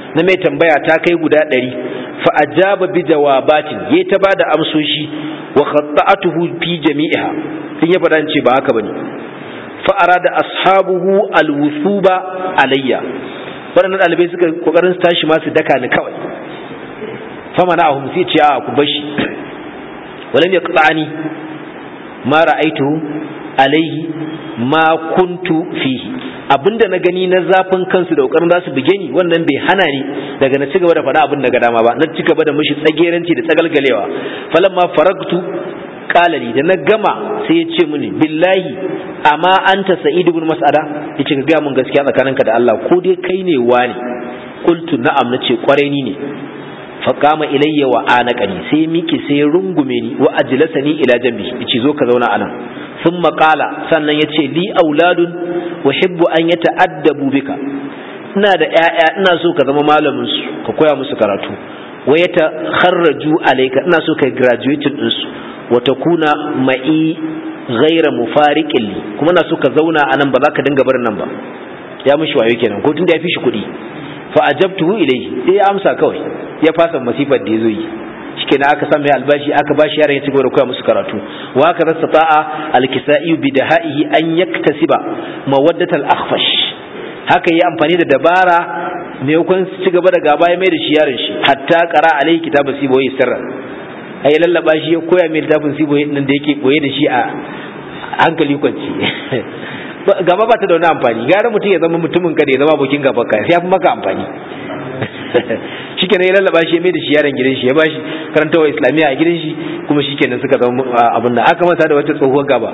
S1: na mai tambaya ta kai guda ɗari fa ajaba bi jawabatin yayi ta bada amsoshi wa khatta'atuhu fi jami'iha sun ya faɗa ce ba haka bane fa arada ashabuhu alwusuba alayya waɗannan ɗalibai suka kokarin su tashi ma su daka ni kawai fa mana ahum sai ce a ku bashi walam yaqta'ani ma ra'aituhu alaihi ma kuntu fihi abinda na gani na zafin kansu da kokarin za su buge ni wannan bai hana ni daga na cigaba da faɗa abin daga dama ba na cigaba da mishi tsageranci da tsagalgalewa falamma faragtu qalali da na gama sai ya ce mini billahi amma anta sa'id ibn mas'ada yace ka ga mun gaskiya tsakaninka da Allah ko dai kai ne wani qultu na'am nace kwarai ni ne faqama ilayya wa anaqani sai miki sai rungume ni wa ajlasani ila jambi yace zo ka zauna anan ثم قال sannan yace li auladun uhibbu an yata'addabu bika ina da ƴaƴa ina so ka zama malamin su ka koya musu karatu wa yatakharraju alayka ina so kai graduating din su wa takuna ma'i ghaira mufariqin li kuma ina so ka zauna anan ba za ka dinga barin nan ba ya mishi wayo kenan ko tunda ya fi shi kuɗi fa ajabtuhu ilayhi sai ya amsa kawai ya fasa masifar da yazo yi shikenan aka san mai albashi aka bashi yaran ya ci gaba da koya musu karatu wa haka rasa ta'a alkisa'i bi dahaihi an yaktasiba mawaddat al-akhfash haka yi amfani da dabara ne kun ci gaba da gaba ya mai da shi yaron shi hatta qara alai kitabu siboyi sirra ai lallaba shi ya koya mai littafin siboyi din da yake koye da shi a hankali kwanci gaba ba ta da wani amfani gara mutum ya zama mutumin ka da ya zama abokin gaba ka sai ya fi maka amfani shikenan ya lallaba shi ya mai da shi yaron gidan shi ya bashi karantawa islamiyya a gidan shi kuma shikenan suka zama abin nan aka masa da wata tsohuwar gaba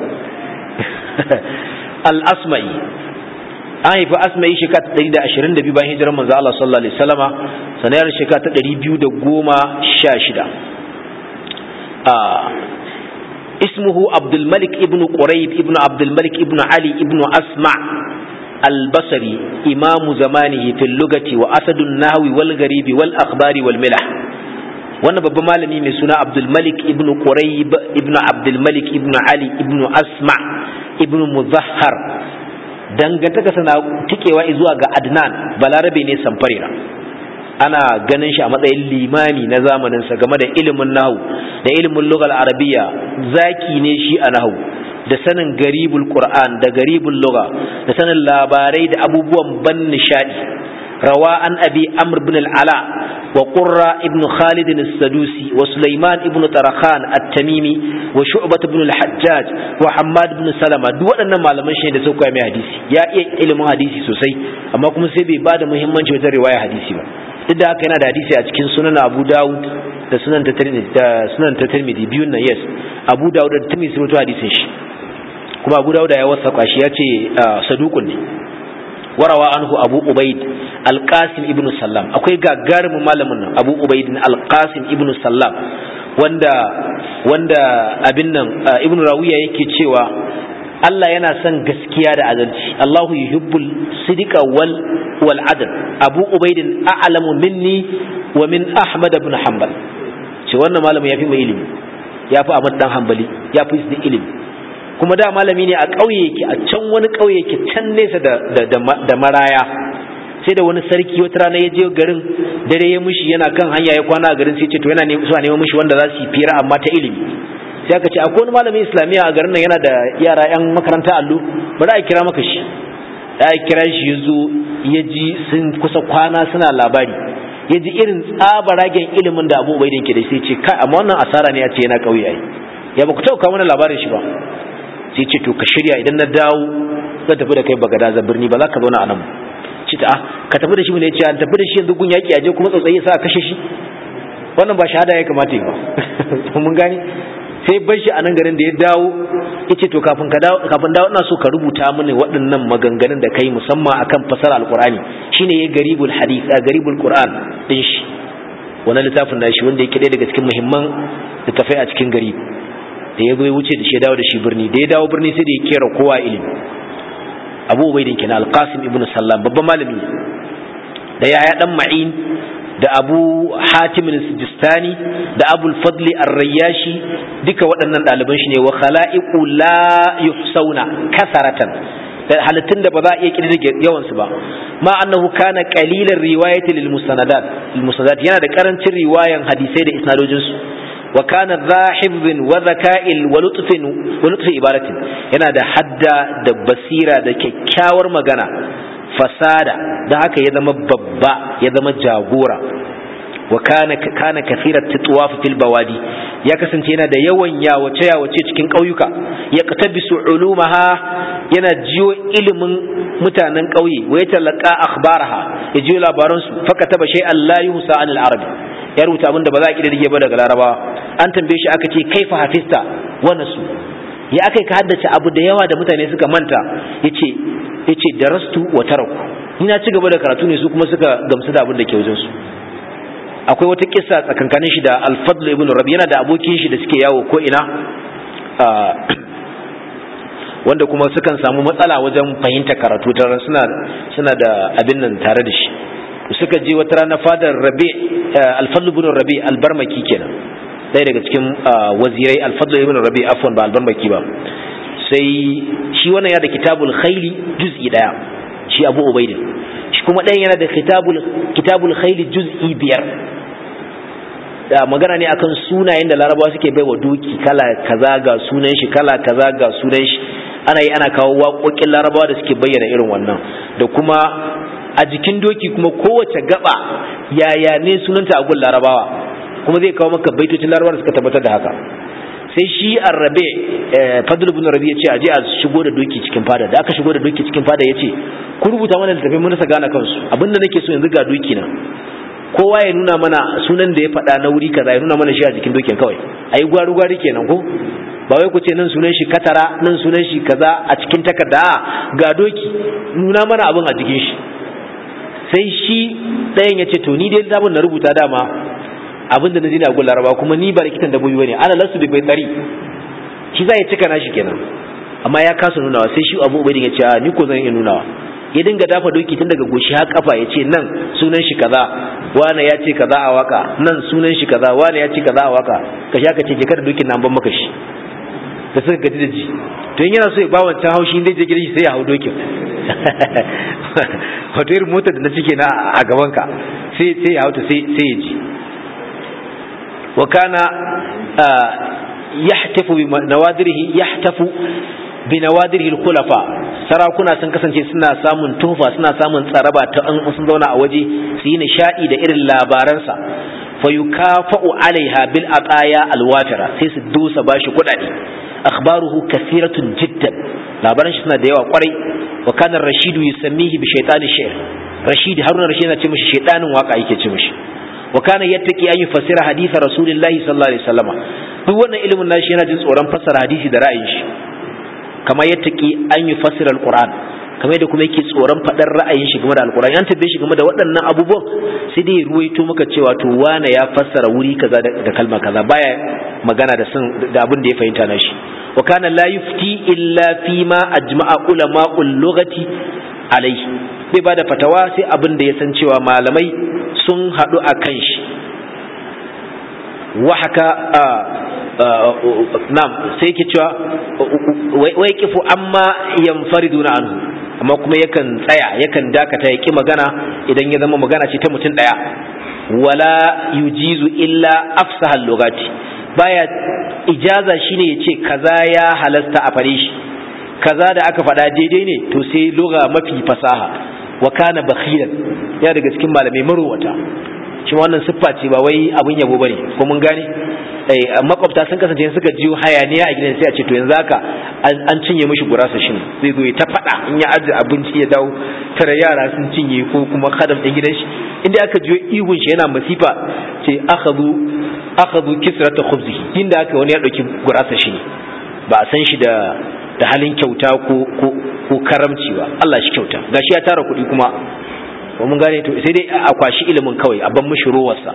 S1: al-asma'i an haifi asma'i shekara ta ɗari da ashirin da biyu bayan hijirar manzo Allah sallallahu alaihi wasallama sanayar shekara ta ɗari biyu da goma sha shida اسمه عبد الملك ابن قريب ابن عبد الملك ابن علي ابن أسمع البصري إمام زمانه في اللغة وأسد النهو والغريب والأخبار والملح wannan babban malami mai suna abdulmalik ibn quraib ibn abdulmalik ibn ali ibn asma ibn muzahhar dangantaka sana tikewa zuwa ga adnan balarabe ne samfarira ana ganin shi a matsayin limami na zamaninsa game da ilimin nahu da ilimin lugal arabiya zaki ne shi a nahu da sanin garibul qur'an da garibul lugha da sanin labarai da abubuwan ban nishadi rawa an abi amr ibn al-ala wa qurra ibn khalid as-sadusi wa sulaiman ibn tarakhan at-tamimi wa shu'bah ibn al-hajjaj wa hammad ibn salama duk waɗannan malaman shi da suka mai hadisi ya iya ilimin hadisi sosai amma kuma sai bai bada muhimmanci wajen riwaya hadisi ba duk da haka yana da hadisi a cikin sunan abu dawud da sunan ta da sunan ta tirmidhi biyun nan yes abu dawud da tirmidhi sun hadisin shi kuma abu dawud ya wasa shi ya ce saduqun ne warawa anhu abu ubaid alqasim ibnu sallam akwai gagarumin malamin nan abu ubaid alqasim ibnu sallam wanda wanda abin nan ibnu rawiya yake cewa Allah yana son gaskiya da adalci Allahu yuhibbul sidqa wal wal adl Abu Ubaid a'lamu minni wa min Ahmad ibn Hanbal ce wannan malamin yafi mai ilimi yafi Ahmad dan Hanbali yafi shi ilimi kuma da malami ne a ƙauye yake a can wani ƙauye yake can nesa da da maraya sai da wani sarki wata rana ya je garin dare ya mushi yana kan hanya ya kwana a garin sai ce to yana neman neman mushi wanda za su yi fira amma ta ilimi sai aka ce akwai wani malamin islamiyya a garin nan yana da yara yan makaranta allo bari a kira maka shi da a kira shi ya zo ya ji sun kusa kwana suna labari ya ji irin tsabaragen ilimin da abu bai da ke da sai ce kai amma wannan asara ne ya ce yana ƙauye ai ya ba ku taɓa kawo mana labarin shi ba sai ce to ka shirya idan na dawo zan tafi da kai bagada za birni ba za ka zauna a nan ci ta ka tafi da shi ne ya ce an tafi da shi yanzu gun yaƙi aje kuma tsautsayi sa a kashe shi wannan ba shahada ya kamata yi ba mun gane sai bar shi a nan garin da ya dawo ya ce to kafin ka dawo kafin dawo ina so ka rubuta mini waɗannan maganganun da kai musamman akan fasara alqur'ani shine ya garibul hadith a garibul qur'an din shi wannan littafin da shi wanda yake ɗaya daga cikin muhimman littafai a cikin gari da ya zo ya wuce da shi dawo da shi birni da ya dawo birni sai da ya kera kowa ilimi abu ubaidin kenan alqasim ibnu sallam babban malami da yaya dan ma'in da abu hatim sijistani da abu fadli ar-rayyashi duka waɗannan ɗaliban shi ne wa khala'iqu la yuhsauna kasaratan da halittun da ba za a iya kirdige yawan su ba ma annahu kana qalilan riwayati lil musanadat lil musanadat yana da karancin riwayan hadisai da isnadojin su wa kana dha hifdhin wa zaka'il wa lutfin wa lutfi ibaratin yana da hadda da basira da kyakkyawar magana fasada da haka ya zama babba ya zama jagora wa kana kana kathirat titwaf fil bawadi ya kasance yana da yawan yawace yawace cikin ƙauyuka ya katabisu ulumaha yana jiyo ilimin mutanen ƙauye wa ya talaka akhbaraha ya jiyo labaran su fa kataba shay'an la yuhsa anil arabi ya rubuta abin da ba za a kididdige ba daga larabawa an tambaye shi aka ce kaifa hafista wa nasu ya aka ka haddace abu da yawa da mutane suka manta yace yace darastu wa taraku ni na ci gaba da karatu ne su kuma suka gamsu da abin da ke wajen su akwai wata kissa tsakankanin shi da al-fadl ibn rabi yana da abokin shi da suke yawo ko ina wanda kuma sukan samu matsala wajen fahimta karatu ta suna suna da abin nan tare da shi suka je wata rana fadar rabi al-fadl ibn rabi al-barmaki kenan ɗaya daga cikin wazirai al-fadl ibn rabi afwan ba al-barmaki ba sai shi wannan ya da kitabul khayli juz'i daya shi abu ubaidin shi kuma ɗayan yana da kitabul kitabul khayli juz'i biyar da magana ne akan sunayen da larabawa suke bai wa doki kala kaza ga sunan shi kala kaza ga sunan shi ana yi ana kawo waƙoƙin larabawa da suke bayyana irin wannan da kuma a jikin doki kuma kowace gaba yaya ne sunanta a gun larabawa kuma zai kawo maka baitocin larabawa da suka tabbatar da haka sai shi arrabe fadl ibn rabi ya ce aje a shigo da doki cikin fada da aka shigo da doki cikin fada ya ce ku rubuta mana littafin mun rasa gane kansu abinda nake so yanzu ga doki na kowa ya nuna mana sunan da ya faɗa na wuri kaza ya nuna mana shi a jikin dokin kawai ayi gwaru gwari kenan ko ba wai ku ce nan sunan shi katara nan sunan shi kaza a cikin takarda ga doki nuna mana abin a jikin shi sai shi ɗayan ya ce to ni dai zabin na rubuta dama abin da na ji na gun laraba kuma ni ba likitan dabbobi bane ana lasu bai tsari shi za ya cika nashi kenan amma ya kasa nunawa sai shi abu ubaidin ya ce a ni ko zan iya nunawa ya dinga dafa doki tun daga goshi har kafa ya ce nan sunan shi kaza wane ya ce kaza a waka nan sunan shi kaza wane ya ce kaza a waka ka sha ka ce je kada dokin nan ban maka shi da suka gaji da ji to in yana so ya ba wancan haushi zai je gidan shi sai ya hau dokin wato irin motar da na cike na a gaban ka sai sai ya hauta sai sai ya ji wa kana yahtafu bi nawadirihi yahtafu bi nawadirihi al-khulafa sarakuna sun kasance suna samun tufa suna samun tsaraba ta an sun zauna a waje su yi nishadi da irin labaransa fa yukafa'u alaiha bil ataya alwafira sai su dusa bashi kudade akhbaruhu kathiratun jiddan labaran shi suna da yawa kwarai wa kana rashidu yusammihi bi shaytani shi'r rashid haruna rashid yana ce mishi shaytanin waka yake ce mishi wa kana yattaqi an yufassira hadith rasulillahi sallallahu alaihi wasallama duk wannan ilimin nashi yana jin tsoron fassara hadisi da ra'ayin shi kamar yattaqi an yufassira alquran kamar da kuma yake tsoron faɗar ra'ayin shi game da alkur'ani an tabbe shi game da waɗannan abubuwan sai dai ruwaito maka cewa to wane ya fassara wuri kaza da kalma kaza baya magana da sun da abin da ya fahimta na shi wa kana la yufti illa fi ma ajma'a ulama'ul lughati alaihi bai bada fatawa sai abin da ya san cewa malamai sun haɗu a kan shi wa haka nam sai yake cewa wai kifu amma yanfariduna anhu amma kuma yakan tsaya yakan dakata ya ki magana idan ya zama magana ce ta mutum ɗaya wala yujizu illa afsahal lugati baya ijaza shine ya ce kaza ya halasta a fare shi kaza da aka faɗa daidai ne to sai lugha mafi fasaha wa kana bakhilan ya daga cikin malamai marowata shi wannan siffa ce ba wai abun yabo bane ko mun gane makwabta sun kasance suka jiyo hayaniya a gidan sai a ce to yanzu haka an cinye mishi gurasa shi zai zo ta faɗa in ya aje abinci ya dawo tare yara sun cinye ko kuma kadam ɗin gidan shi inda aka jiyo ihun shi yana masifa ce akhadhu akhadhu kisrata khubzihi inda aka wani ya dauki gurasa shi ne ba a san shi da da halin kyauta ko ko ko karamci ba Allah shi kyauta gashi ya tara kuɗi kuma ko mun gane to sai dai a kwashi ilimin kawai a ban mishi rowarsa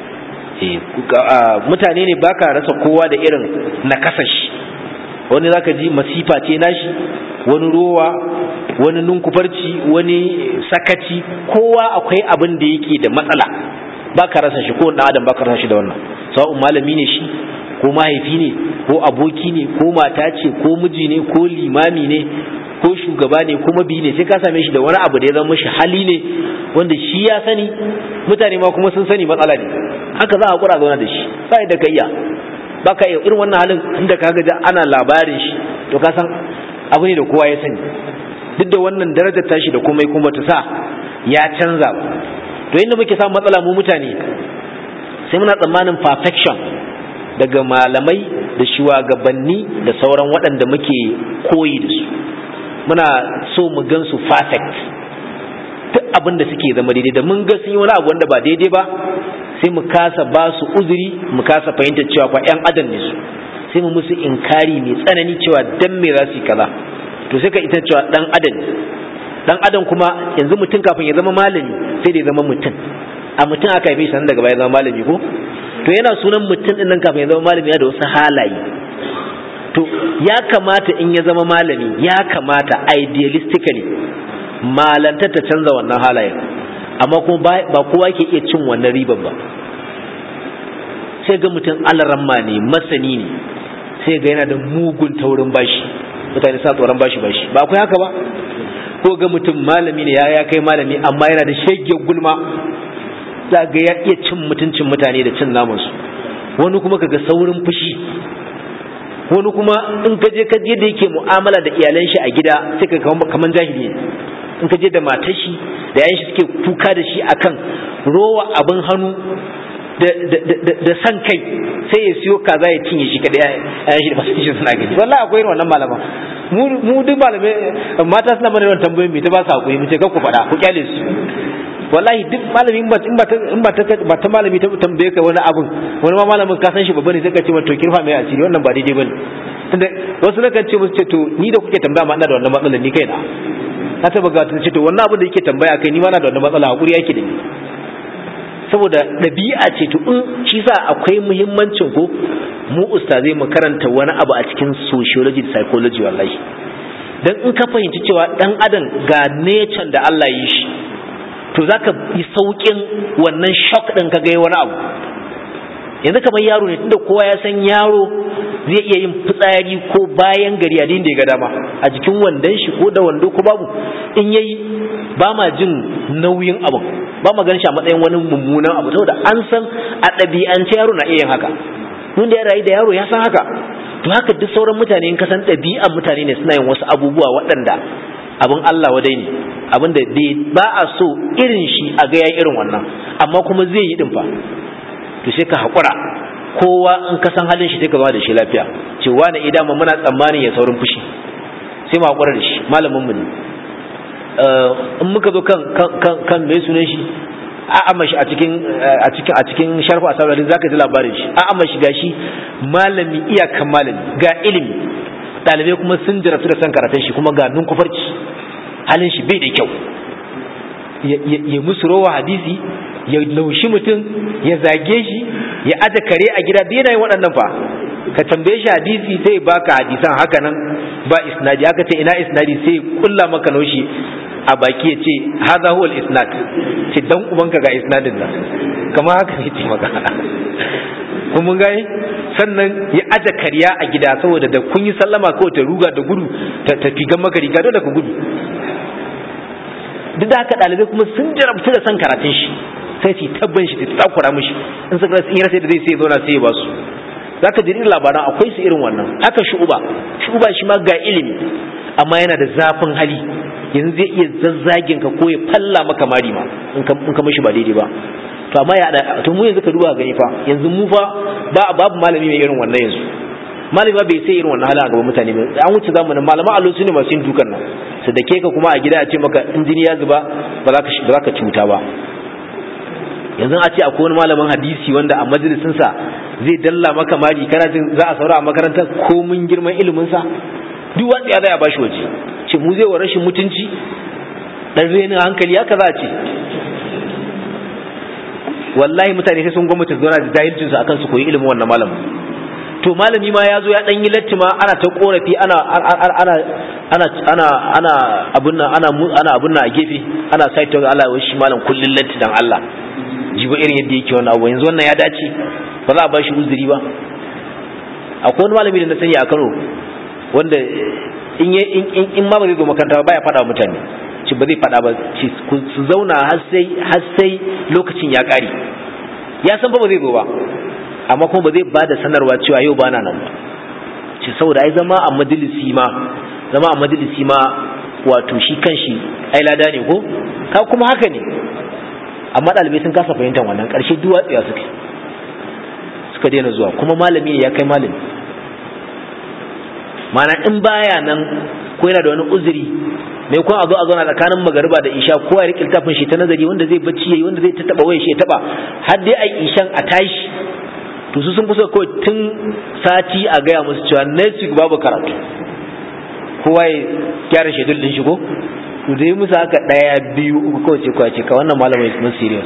S1: mutane ne baka rasa kowa da irin nakasashi wani zaka ji masifa ce nashi wani rowa wani nunkufarci wani sakaci kowa akwai abin da yake da matsala baka rasa shi ko dan adam baka rasa shi da wannan sawa'un malami ne shi ko mahaifi ne ko aboki ne ko mata ce ko miji ne ko limami ne ko shugaba ne kuma biyu ne sai ka same shi da wani abu da ya zama shi hali ne wanda shi ya sani mutane ma kuma sun sani matsala ne haka za a kura zauna da shi sai da kayya ba ka irin wannan halin inda ka ga ana labarin shi to ka san abu ne da kowa ya sani duk da wannan darajar tashi da komai kuma ta sa ya canza ba to inda muke samun matsala mu mutane sai muna tsammanin perfection daga malamai da shugabanni da sauran waɗanda muke koyi da su muna so mu gan su perfect duk abin da suke zama daidai da mun ga sun yi wani abu wanda ba daidai ba sai mu kasa ba su uzuri mu kasa fahimtar cewa fa ƴan adam ne su sai mu musu inkari mai tsanani cewa dan me za su yi kaza to sai ka ita cewa dan adam dan adam kuma yanzu mutum kafin ya zama malami sai da ya zama mutum a mutum aka haife shi daga baya zama malami ko to yana sunan mutum din nan kafin ya zama malami ya da wasu halaye to ya kamata in ya zama malami ya kamata idealistically malantar ta canza wannan halayen amma kuma ba kowa ke iya cin wannan riban ba sai ga mutum alaramma ne masani ne sai ga yana da mugun taurin bashi mutane sa tsoron bashi bashi ba akwai haka ba ko ga mutum malami ne ya ya kai malami amma yana da shege gulma za ga ya iya cin mutuncin mutane da cin namansu wani kuma kaga saurin fushi wani kuma in ka je ka je da yake mu'amala da iyalan shi a gida sai ka kaman jahili in ka je da matar shi da yayan shi suke kuka da shi akan rowa abin hannu da san kai sai ya siyo kaza ya cinye shi kadai yayan shi da masu shi suna gani wallahi akwai irin wannan malama mu duk malamai mata suna mana yawan tambayoyin me ta ba su hakuri mu ce ku faɗa ku kyale su wallahi duk malami in ba in ba ta in ba ta ba ta malami ta tambaye ka wani abun wani ma malamin ka san shi babba ne sai ka ce to kirfa mai asiri wannan ba daidai bane tunda wasu na kan ce musu ce to ni da kuke tambaya ma ina da wannan matsalar ni kaina na taba ga ta ce to wannan abin da yake tambaya kai ni ma na da wannan matsala hakuri yake da ni saboda ɗabi'a ce to in shi sa akwai muhimmancin ko mu ustazai mu karanta wani abu a cikin sociology da psychology wallahi dan in ka fahimci cewa dan adam ga nature da Allah ya yi shi to zaka yi saukin wannan shock din ka ga wani abu yanzu kamar yaro ne tunda kowa ya san yaro zai iya yin fitsari ko bayan gari a da ya ga dama a jikin wandon shi ko da wando ko babu in yayi ba ma jin nauyin abu ba ma ganin shi a matsayin wani mummunan abu saboda an san a ɗabi'ance yaro na iya yin haka mun da ya rayu da yaro ya san haka to haka duk sauran mutane in ka san ɗabi'an mutane ne suna yin wasu abubuwa waɗanda abin Allah wadai ne abin da ba a so irin shi a ga yayi irin wannan amma kuma zai yi din fa to sai ka haƙura kowa in ka san halin shi sai ka zama da shi lafiya ce wani idan mu muna tsammanin ya saurin fushi sai mu haƙura da shi malamin mu ne in muka zo kan kan kan mai sunan shi a amma shi a cikin a cikin a cikin sharfa a sauraron zaka ji labarin shi a amma shi gashi malami iyakan malami ga ilimi ɗalibai kuma sun jarabtu da san karatun shi kuma ga nun kufarci halin shi bai da kyau ya musu rowa hadisi ya laushi mutum ya zage shi ya aje kare a gida da yanayin waɗannan fa ka tambaye shi hadisi sai baka hadisan haka nan ba isnadi haka ce ina isnadi sai kulla maka naushi a baki ya ce haza huwa isnad ce dan ubanka ga isnadin nan kamar haka ne ce maka kun mun gane sannan ya aje kariya a gida saboda da kun yi sallama kawai ta ruga da gudu ta tafi gan maka riga dole ka gudu duk da haka ɗalibai kuma sun jarabtu da san karatun shi sai su tabban shi ta takura mishi in suka rasa in rasa da zai sai zauna sai ya ba su zaka ji irin labaran akwai su irin wannan haka shu'uba shu'uba shi ma ga ilimi amma yana da zafin hali yanzu zai iya zazzagin ka ko ya falla maka mari ma in ka mishi ba daidai ba to amma ya to mu yanzu ka duba gani fa yanzu mu fa ba babu malami mai irin wannan yanzu malami ba bai sai irin wannan halin a gaban mutane ba an wuce zamanin malaman allo su ne masu yin dukan nan su dake ka kuma a gida a ce maka injini ya zuba ba za ka ba za ka cuta ba yanzu a ce akwai wani malamin hadisi wanda a majalisinsa zai dalla maka mari kana jin za a saura a makarantar ko mun girman iliminsa duk wanda ya zai a bashi waje ce mu zai wa rashin mutunci dan renin hankali haka za a ce wallahi mutane sai sun gwamnati zuwa da jahilcin su akan su koyi ilimin wannan malamin to malami ma ya zo ya dan yi latti ma ana ta korafi ana ana ana ana ana abun nan ana ana abun nan a gefe ana saita Allah wai shi malam kullun latti dan Allah jibo irin yadda yake wannan abu yanzu wannan ya dace ba za a bashi uzuri ba akwai wani malami da na sani a Kano wanda in in ma ba zai zo makaranta ba ya faɗa wa mutane ce ba zai faɗa ba su zauna har sai har sai lokacin ya ƙare ya san ba ba zai zo ba amma kuma ba zai ba da sanarwa cewa yau ba na nan ba ce saboda ai zama a majalisi ma zama a majalisi ma wato shi kanshi ai lada ne ko ka kuma haka ne amma ɗalibai sun kasa fahimtar wannan ƙarshe duwatsiya suke suka daina zuwa kuma malami ya kai malami mana in baya nan ko yana da wani uzuri mai kuma a zo a zauna tsakanin magariba da isha ko ya riƙe littafin shi ta nazari wanda zai bacci yayi wanda zai ta taba waya shi ya taba har dai ai ishan a tashi to su sun fi so kawai tun sati a gaya musu cewa next week babu karatu kowa ya gyara shedul din shi ko to dai musu haka daya biyu uku kawai ce kawai ce ka wannan malamai mun serious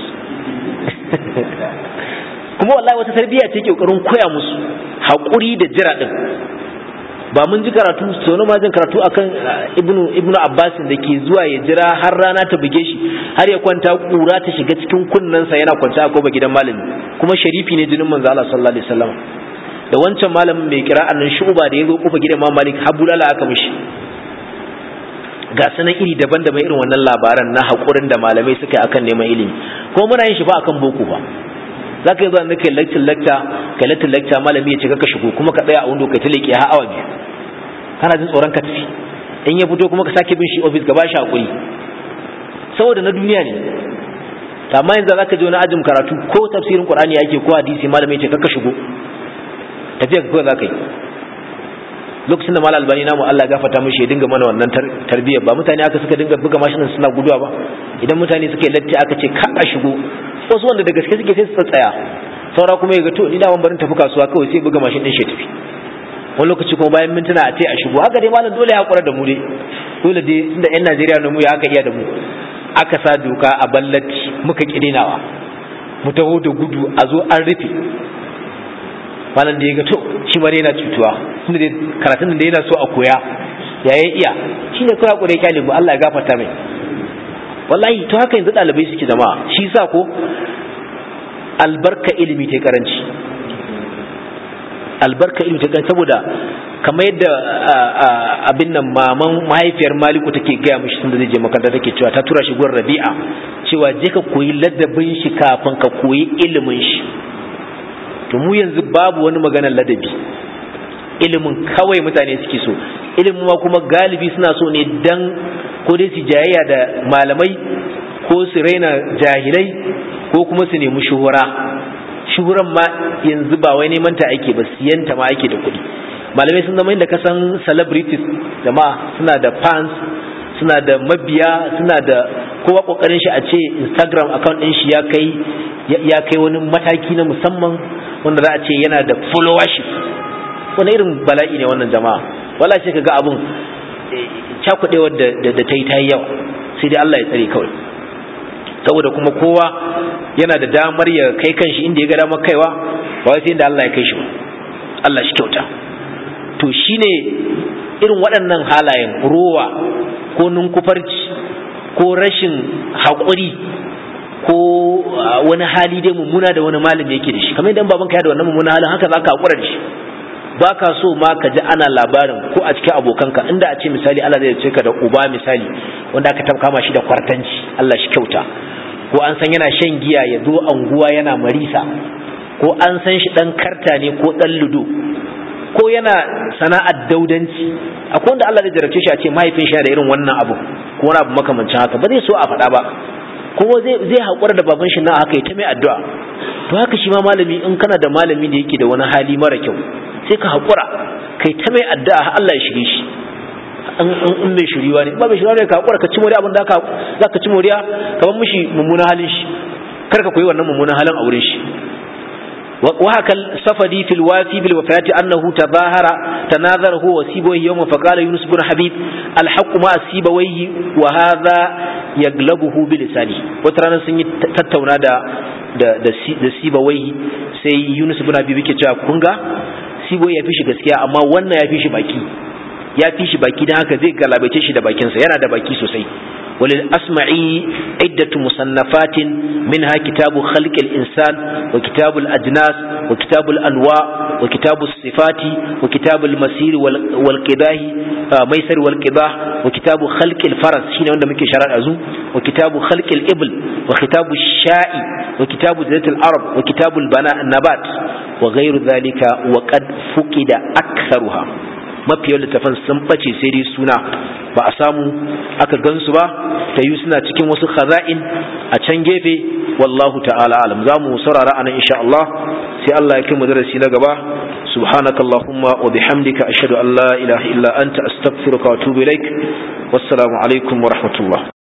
S1: kuma wallahi wata tarbiyya ce ke kokarin koya musu haƙuri da jira din ba mun ji karatu sono ma jin karatu akan ibnu ibnu abbas da ke zuwa ya jira har rana ta buge shi har ya kwanta kura ta shiga cikin kunnensa yana kwanta a koba gidan malami kuma sharifi ne jinin manzo Allah sallallahu alaihi wasallam da wancan malamin mai kira annan shuba da ya zo kofa gidan Imam Malik habulala aka mishi ga sanan iri daban-daban irin wannan labaran na haƙurin da malamai suka yi akan neman ilimi ko muna yin shi ba akan boko ba za ka yi zuwa nake lecture lecture ka lecture lecture malami ya ce ka shigo kuma ka tsaya a wando kai ta leƙe har awa biyu kana jin tsoron ka tafi in ya fito kuma ka sake bin shi office ka ba shi hakuri saboda na duniya ne amma yanzu za ka je wani ajin karatu ko tafsirin qur'ani ake ko hadisi malami ya ce ka shigo tafiya ka kawai za ka yi lokacin da malal albani namu Allah gafarta mishi ya dinga mana wannan tarbiyyar ba mutane aka suka dinga buga mashinan suna guduwa ba idan mutane suka yi latti aka ce ka a shigo wasu wanda da gaske suke sai su tsaya saura kuma ya ga to ni da barin tafi kasuwa kawai sai buga mashin din shi tafi wani lokaci kuma bayan mintuna a ce a shigo haka dai malam dole ya hakura da mu dai dole dai inda yan Najeriya na mu ya aka iya da mu aka sa doka a ballati muka kidinawa mu taho da gudu a zo an rufe malam da ya ga to shi ma yana cutuwa tunda dai karatun da yana so a koya ya yi iya shine kawai hakuri ya kyale mu Allah ya gafarta mai wallahi to haka yanzu ɗalibai suke jama'a shi sa ko albarka ilimi ta karanci albarka ilimi ta karanci saboda kamar yadda abin nan maman mahaifiyar maliku take gaya mishi tunda zai je makaranta take cewa ta tura shi gurin rabi'a cewa je ka koyi ladabin shi kafin ka koyi ilimin shi to mu yanzu babu wani maganar ladabi ilimin kawai mutane suke so ilimin ma kuma galibi suna so ne dan ko dai su jayayya da malamai ko su raina jahilai ko kuma su nemi shuhura shuhuran ma yanzu ba wai neman ta ake ba siyanta ma ake da kuɗi malamai sun zama inda kasan celebrities jama'a suna da fans suna da mabiya suna da kowa kokarin shi a ce instagram account din shi ya kai ya kai wani mataki na musamman wanda za a ce yana da followership wani irin bala'i ne wannan jama'a wala ce kaga abun cakuɗewar da ta yi ta yi yawa sai dai Allah ya tsare kawai saboda kuma kowa yana da damar ya kai kanshi inda ya ga damar kaiwa ba wai sai inda Allah ya kai shi ba Allah shi kyauta to shine irin waɗannan halayen rowa ko ninkufarci ko rashin haƙuri ko wani hali dai mummuna da wani malami yake da shi kamar idan babanka ya da wannan mummuna halin haka zaka haƙura da shi ba ka so ma ka ji ana labarin ko a cikin abokanka inda a ce misali Allah zai ce ka da uba misali wanda aka kama shi da kwartanci Allah shi kyauta ko an san yana shan giya ya zo anguwa yana marisa ko an san shi dan karta ne ko dan ludo ko yana sana'ar daudanci akwai wanda Allah zai jarabce shi a ce mahaifin shi da irin wannan abu ko wani abu makamancin haka ba zai so a faɗa ba kuma zai zai haƙura da baban shi na haka ya ta mai addu'a to haka shi ma malami in kana da malami da yake da wani hali mara kyau sai ka haƙura kai ta mai addu'a Allah ya shirye shi in mai shiriwa ne ba mai shiriwa ne ka haƙura ka ci moriya abin da za ka ci moriya ka bar mishi mummunan halin shi kar ka koyi wannan mummunan halin a wurin shi وهكا الصفدي في الوافي بالوفاة أنه تظاهر تناظر هو وسيبويه يوم فقال يونس بن حبيب الحق مع سيبويه وهذا يغلبه بلسانه وترانا سنة تتونا دا da da sibawai sai Yunus ibn Abi yake cewa kun ga sibo ya fi shi gaskiya amma wannan ya fi shi baki ya fi shi baki dan haka zai galabaice shi da bakinsa yana da baki sosai وللأسمعي عدة مصنفات منها كتاب خلق الإنسان وكتاب الأجناس وكتاب الأنواع وكتاب الصفات وكتاب المسير والقباه ميسر والقباه وكتاب خلق الفرس شين عندما ممكن شرع أزو وكتاب خلق الإبل وكتاب الشاء وكتاب زيت العرب وكتاب البناء النبات وغير ذلك وقد فقد أكثرها mafi yawan littafan sun bace sai dai suna ba a samu aka gansu ba ta yi suna cikin wasu khaza'in a can gefe wallahu ta'ala alam za mu saurara anan insha Allah sai Allah ya kai mu darasi na gaba subhanaka allahumma wa bihamdika ashhadu an la ilaha illa anta astaghfiruka wa atubu ilaik wassalamu alaikum wa rahmatullah